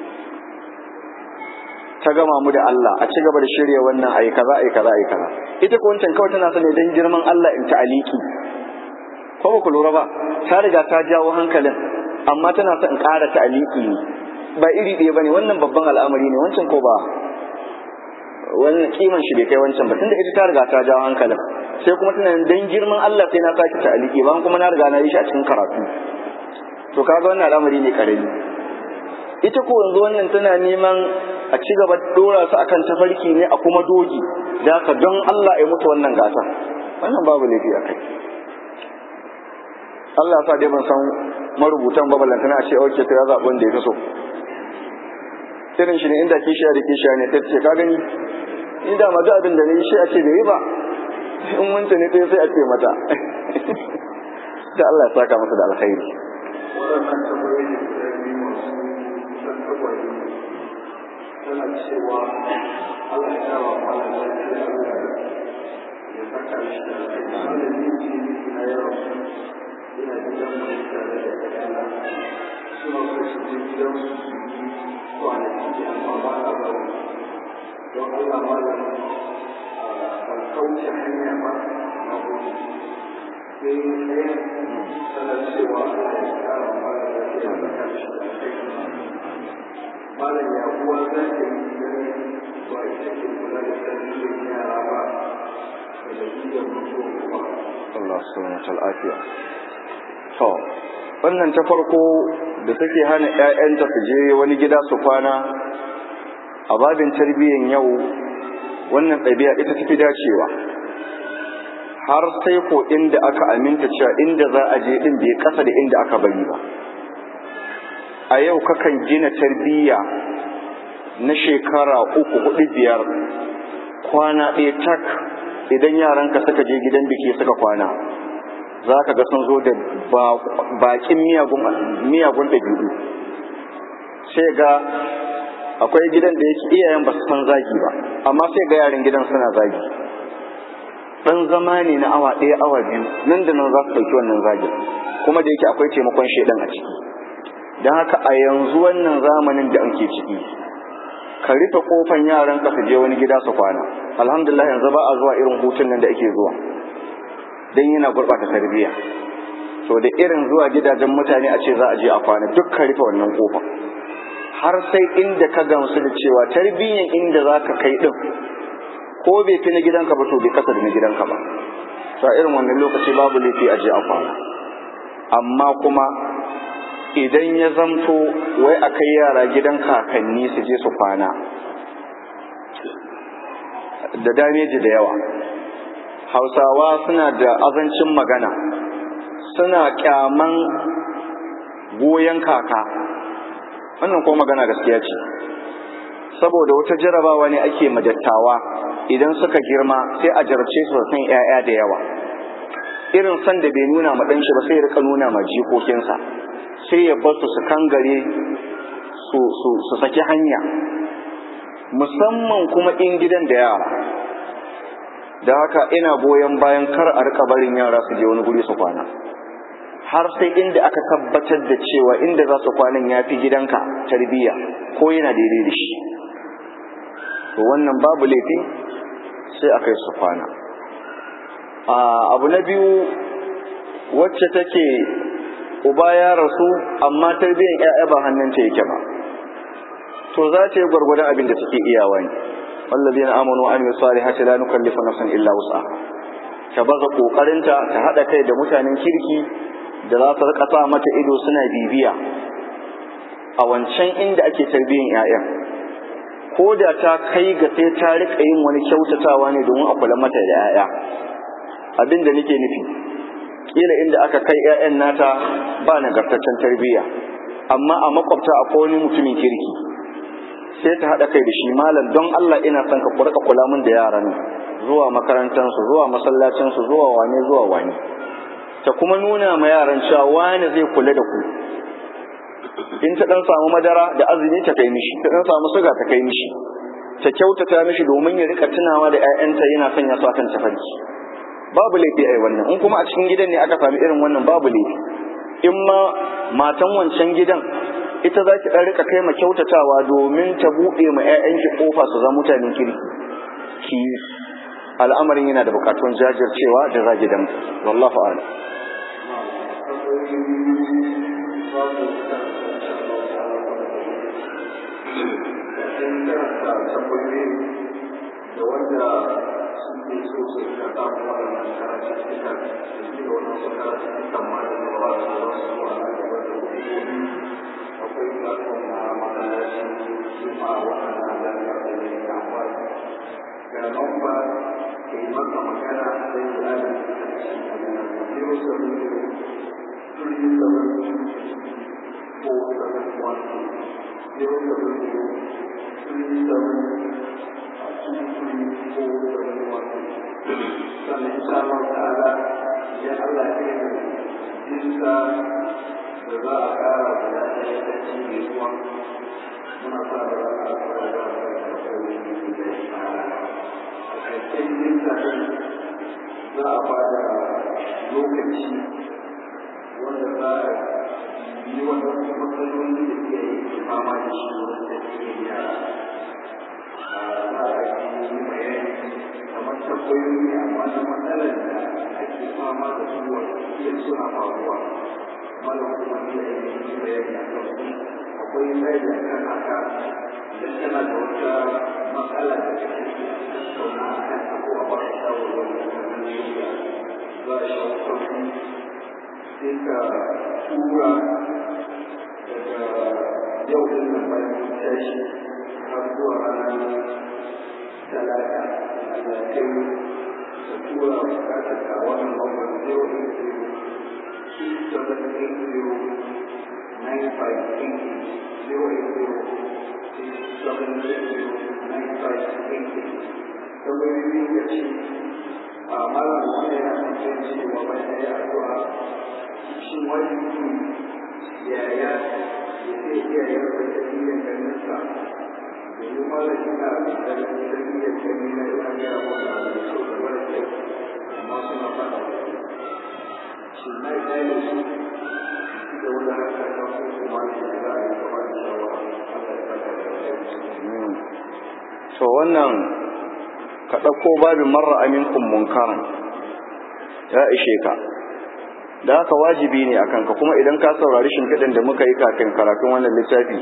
ta gama mu da Allah a ci gaba da shirya wannan ayi kaza ayi kaza ayi kaza ita ko wancan kawai tana sane dan girman Allah in ta aliki ko ba ku lura ba ta riga ta jawo hankalin amma tana son in ƙara ta aliki ne ba iri ɗaya bane wannan babban al'amari ne wancan ko ba wannan kiman shi bai kai wancan ba tunda ita ta riga ta jawo hankalin sai kuma tana dan girman Allah sai na saki ta aliki ba kuma na riga na yi shi a cikin karatu to kaga wannan al'amari ne karami ita ko yanzu wannan tana neman a ci gaba dora su akan tafarki ne a kuma dogi da haka don Allah ya mutu wannan gata wannan babu laifi a kai Allah sa dai ban san marubutan babalantana a ce oke to ya zaɓi wanda ya fi so irin shi ne inda kishiya da kishiya ne ta ce ka gani ni da ma duk abin da ne shi a ce bai yi ba in wanta ne ta sai a ce mata da Allah ya saka masa da alkhairi waɗannan tambayoyi guda biyu masu kusan tagwaye tana cewa Allah ya kawo malam lafiya Allah ya saka shi da kai malam ne ce na yaro ina gidan mai tare da ƴaƴana suna so su je gidan su su yi kwanaki amma ba na bari don Allah malam ban kauce hanya ba na gudu sai ɗaya tana cewa Allah ya kara malam lafiya da kashi da kai malam ya uwa za ta yi idan ba ita ke kula da tarbiyyar yara ba da dalilin mutuwar uba Allah subhanahu wa lafiya to wannan ta farko da take hana ƴaƴanta su je wani gida su kwana a babin tarbiyyar yau wannan ɗabi'a ita tafi dacewa har sai ko inda aka aminta cewa inda za a je din bai kasa da inda aka bari ba a yau kakan gina tarbiyya na shekara uku hudu biyar kwana ɗaya tak idan yaranka suka je gidan biki suka kwana za ka ga sun zo da bakin miyagun ɗabi'u sai ga akwai gidan da yake iyayen ba su san zagi ba amma sai ga yaran gidan suna zagi ɗan zama ne na awa ɗaya awa biyu nan da nan za su ɗauki wannan zagin kuma da yake akwai taimakon shaidan a ciki don haka a yanzu wannan zamanin da ake ciki ka rufe kofan yaran ka su je wani gida su kwana alhamdulillah yanzu ba a zuwa irin hutun nan da ake zuwa don yana gurɓata tarbiyya to da irin zuwa gidajen mutane a ce za a je a kwana duk ka rufe wannan kofa har sai inda ka gamsu da cewa tarbiyyan inda za ka kai ɗin ko bai fi na gidanka ba to bai kasa da na gidanka ba to irin wannan lokaci babu laifi a je a kwana amma kuma idan ya zamto wai a kai yara gidan kakanni su je su kwana da dameji da yawa hausawa suna da azancin magana suna kyaman goyon kaka wannan ko magana gaskiya ce saboda wata jarabawa ne ake madattawa idan suka girma sai a jarabce su san 'ya'ya da yawa irin san da bai nuna ma ɗanshi ba sai ya rika nuna ma jikokinsa sai ya bar su su kangare su su su saki hanya musamman kuma in gidan da yara da haka ina goyon bayan kar a rika barin yara su je wani guri su kwana har sai inda aka tabbatar da cewa inda za su kwanan ya fi gidanka tarbiyya ko yana daidai da shi to wannan babu laifi sai a kai su kwana abu na biyu wacce take uba ya rasu amma tarbiyyar ƴaƴa ba hannunta yake ba to za ta yi gwargwadon abin da take iyawa ne wallazina amanu wa amilu salihati la nukallifu nafsan illa wus'aha ta baza kokarinta ta hada kai da mutanen kirki da za su rika sa mata ido suna bibiya a wancan inda ake tarbiyyar ƴaƴan ko da ta kai ga sai ta rika yin wani kyautatawa ne domin a kula mata da ƴaƴa abin da nake nufi kila inda aka kai ƴaƴan nata ba nagartaccen tarbiyya amma a makwabta akwai wani mutumin kirki sai ta haɗa kai da shi malam don Allah ina son ka kurka kula min da yaran zuwa makarantansu zuwa masallacinsu zuwa wane zuwa wane ta kuma nuna ma yaran cewa wane zai kula da ku in ta dan samu madara da azumi ta kai mishi ta dan samu suga ta kai mishi ta kyautata mishi domin ya rika tunawa da ƴaƴanta yana son ya sa kan tafarki babu laifi ai wannan in kuma a cikin gidan ne aka sami irin wannan babu laifi in ma matan wancan gidan ita za ki ɗan rika kai ma kyautatawa domin ta buɗe ma 'ya'yanki ƙofa su zama mutanen kirki ki al'amarin yana da buƙatun jajircewa da zagi dan wallahu a'lam da wanda suke so su rika samun waɗannan karatuttuka da shi da wannan su karatuttukan ma da ba ba su wasu zuwa na gaba da hukumomi akwai platform na masallacin juma'a waɗanda za ka da ne amfani ga lamba ke yi maka magana da yi da da shi a nan zero seven zero three seven two four seven one two zero seven zero three seven sannan insha Allah ta'ala idan Allah ya kai mu muna sa da rana a fara da wani da ya a ƙarshen yin tafi za a ba da lokaci wanda za a yi wanda matsaloli da ke fama da shi wanda ke yara za a yi bayani kamar tambayoyi amma na matsalar da ake fama da su wanda iya suna faruwa malam kuma iya yi bayani a kan su akwai bayani a kan haka idan kana da wata matsala da kake tattauna a kan ta ko a ba ka shawarwari a kan yadda za a shawo kan sai ka tura daga yau din nan bayan mun tashi har zuwa ranar talata Allah kai mu ka tura bukatar ka wannan lambar zero eight zero two seven eight zero nine five eight zero eight zero six seven eight zero nine five eight tambayoyi ya ce a malam wanda yana tambayar cewa bayan ya addu'a shin wajibi yaya ya zai iya yarda tarbiyyar ganinsa domin malam yana da tarbiyyar gani na yana gaya masa abu da kyau da mara kyau amma suna fata shin na yi ɗaya da su da wani haka ta ko kuma ne da za a yi gaba da shawara Allah ya saka da to wannan ka ɗauko babin marra aminkum munkaran ya ishe ka da haka wajibi ne akan ka kuma idan ka saurari shimfiɗin da muka yi kafin karatun wannan littafi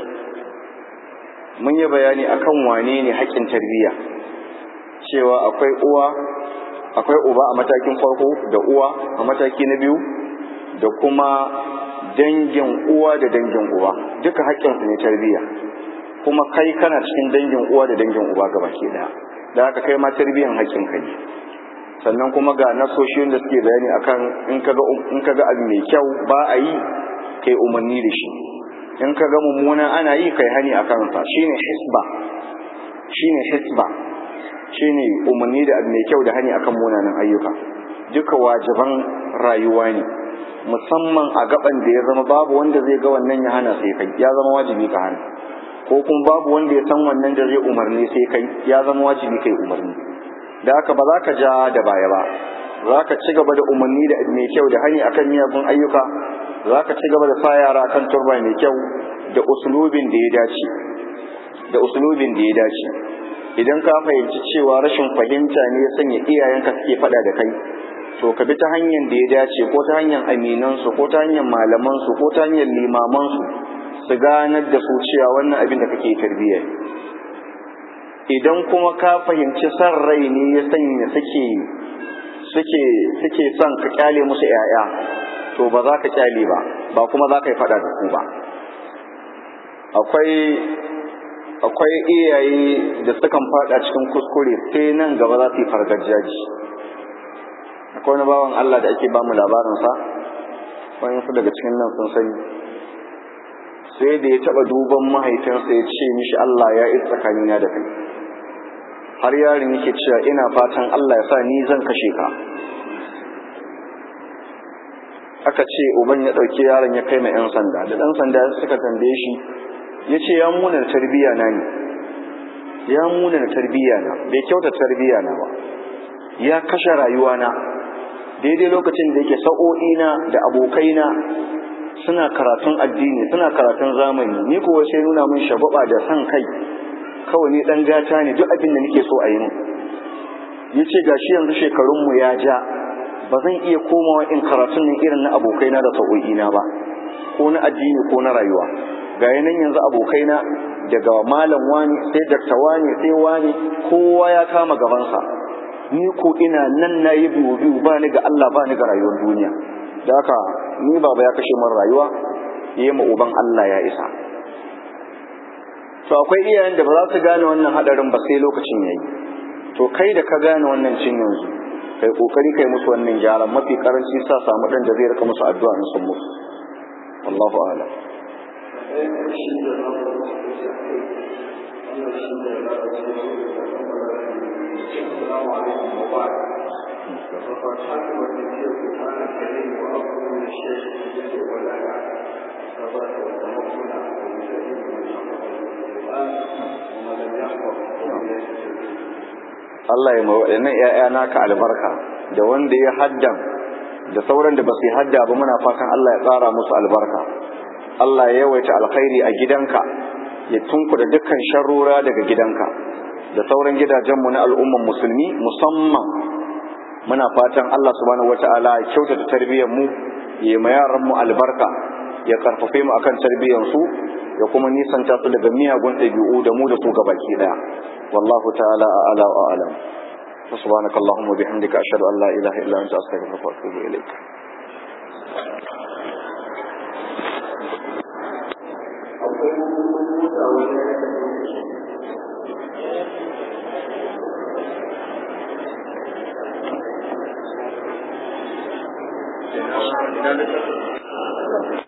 mun yi bayani akan wane ne haƙƙin tarbiyya cewa akwai uwa akwai uba a matakin farko da uwa a mataki na biyu da kuma dangin uwa da dangin uba duka haƙƙinsu ne tarbiyya kuma kai kana cikin dangin uwa da dangin uba gaba ke daya da haka kai ma tarbiyyan haƙƙinka ne sannan kuma ga nasoshin da suke bayani akan in kaga in kaga abu mai kyau ba a yi kai umarni da shi in kaga mummuna ana yi kai hani akan sa shine hisba shine hisba shine umarni da abu mai kyau da hani akan munanan ayyuka duka wajiban rayuwa ne musamman a gaban da ya zama babu wanda zai ga wannan ya hana sai kai ya zama wajibi ka hana ko kuma babu wanda ya san wannan da zai umarni sai kai ya zama wajibi kai umarni da haka ba za ka ja da baya ba za ka ci gaba da umarni da mai kyau da hani akan miyagun ayyuka za ka ci gaba da sa yara akan turba mai kyau da usulubin da ya dace da usulubin da ya dace idan ka fahimci cewa rashin fahimta ne ya sanya iyayenka suke faɗa da kai to ka bi ta hanyar da ya dace ko ta hanyar aminansu ko ta hanyar malamansu ko ta hanyar limamansu su ganar da su cewa wannan abin da kake tarbiyya idan kuma ka fahimci san rai ne ya sanya suke suke suke son ka kyale musu yaya to ba za ka kyale ba ba kuma za ka yi fada da ku ba akwai akwai iyaye da sukan fada cikin kuskure sai nan gaba za su yi fargajaji akwai wani bawan Allah da ake bamu labarinsa wani su daga cikin nan sun sani sai da ya taba duban mahaifinsa ya ce mishi Allah ya yi tsakanina da kai har yarin yake cewa ina fatan Allah ya sa ni zan kashe ka aka ce uban ya ɗauki yaron ya kai ma 'yan sanda da ɗan sanda suka tambaye shi ya ce ya muna tarbiyya na ne ya muna tarbiyya na bai kyauta tarbiyya na ba ya kashe rayuwa na daidai lokacin da yake sa'o'ina da abokaina suna karatun addini suna karatun zamani ni kuwa sai nuna min shagwaba da san kai kawai ni dan gata ne duk abin da nake so a yi min yace gashi yanzu shekarun mu ya ja ba zan iya komawa in karatun nan irin na abokaina da sa'o'ina ba ko na addini ko na rayuwa ga yanan yanzu abokaina daga malam wani sai dakta wani sai wani kowa ya kama gabansa ni ko ina nan na yi biyu biyu ba ni ga Allah ba ni ga rayuwar duniya da haka ni baba ya kashe min rayuwa yi ma uban Allah ya isa to akwai iyayen da ba za su gane wannan hadarin ba sai lokacin yayi to kai da ka gane wannan cin yanzu kai kokari kai musu wannan gyaran mafi karanci sa samu dan da zai rika musu addu'a in sun mutu wallahu a'lam السلام عليكم وبعد فقد حكم النبي سبحانه الكريم وأفضل من الشيخ الجد والألع ثبات والتمكن ومسلم من القرآن ومن لم يحفظ Allah ya mawa waɗannan ‘ya'ya naka albarka da wanda ya haddan da sauran da ba su yi hadda ba muna fatan Allah ya tsara musu albarka Allah ya yawaita alkhairi a gidanka ya tunkuda dukkan sharrura daga gidanka da sauran gidajenmu na al'umman musulmi musamman muna fatan Allah subhanahu wata'ala ya kyautata tarbiyyar mu ya ma yaran mu albarka ya karfafe mu akan tarbiyyar su ya kuma nisanta su daga miyagun ɗabi'u da mu da su gabaki daya wallahu ta'ala a'ala wa a'lam سبحانك اللهم وبحمدك أشهد أن لا إله إلا أنت أستغفرك وأتوب إليك akwai mota wani ya kasance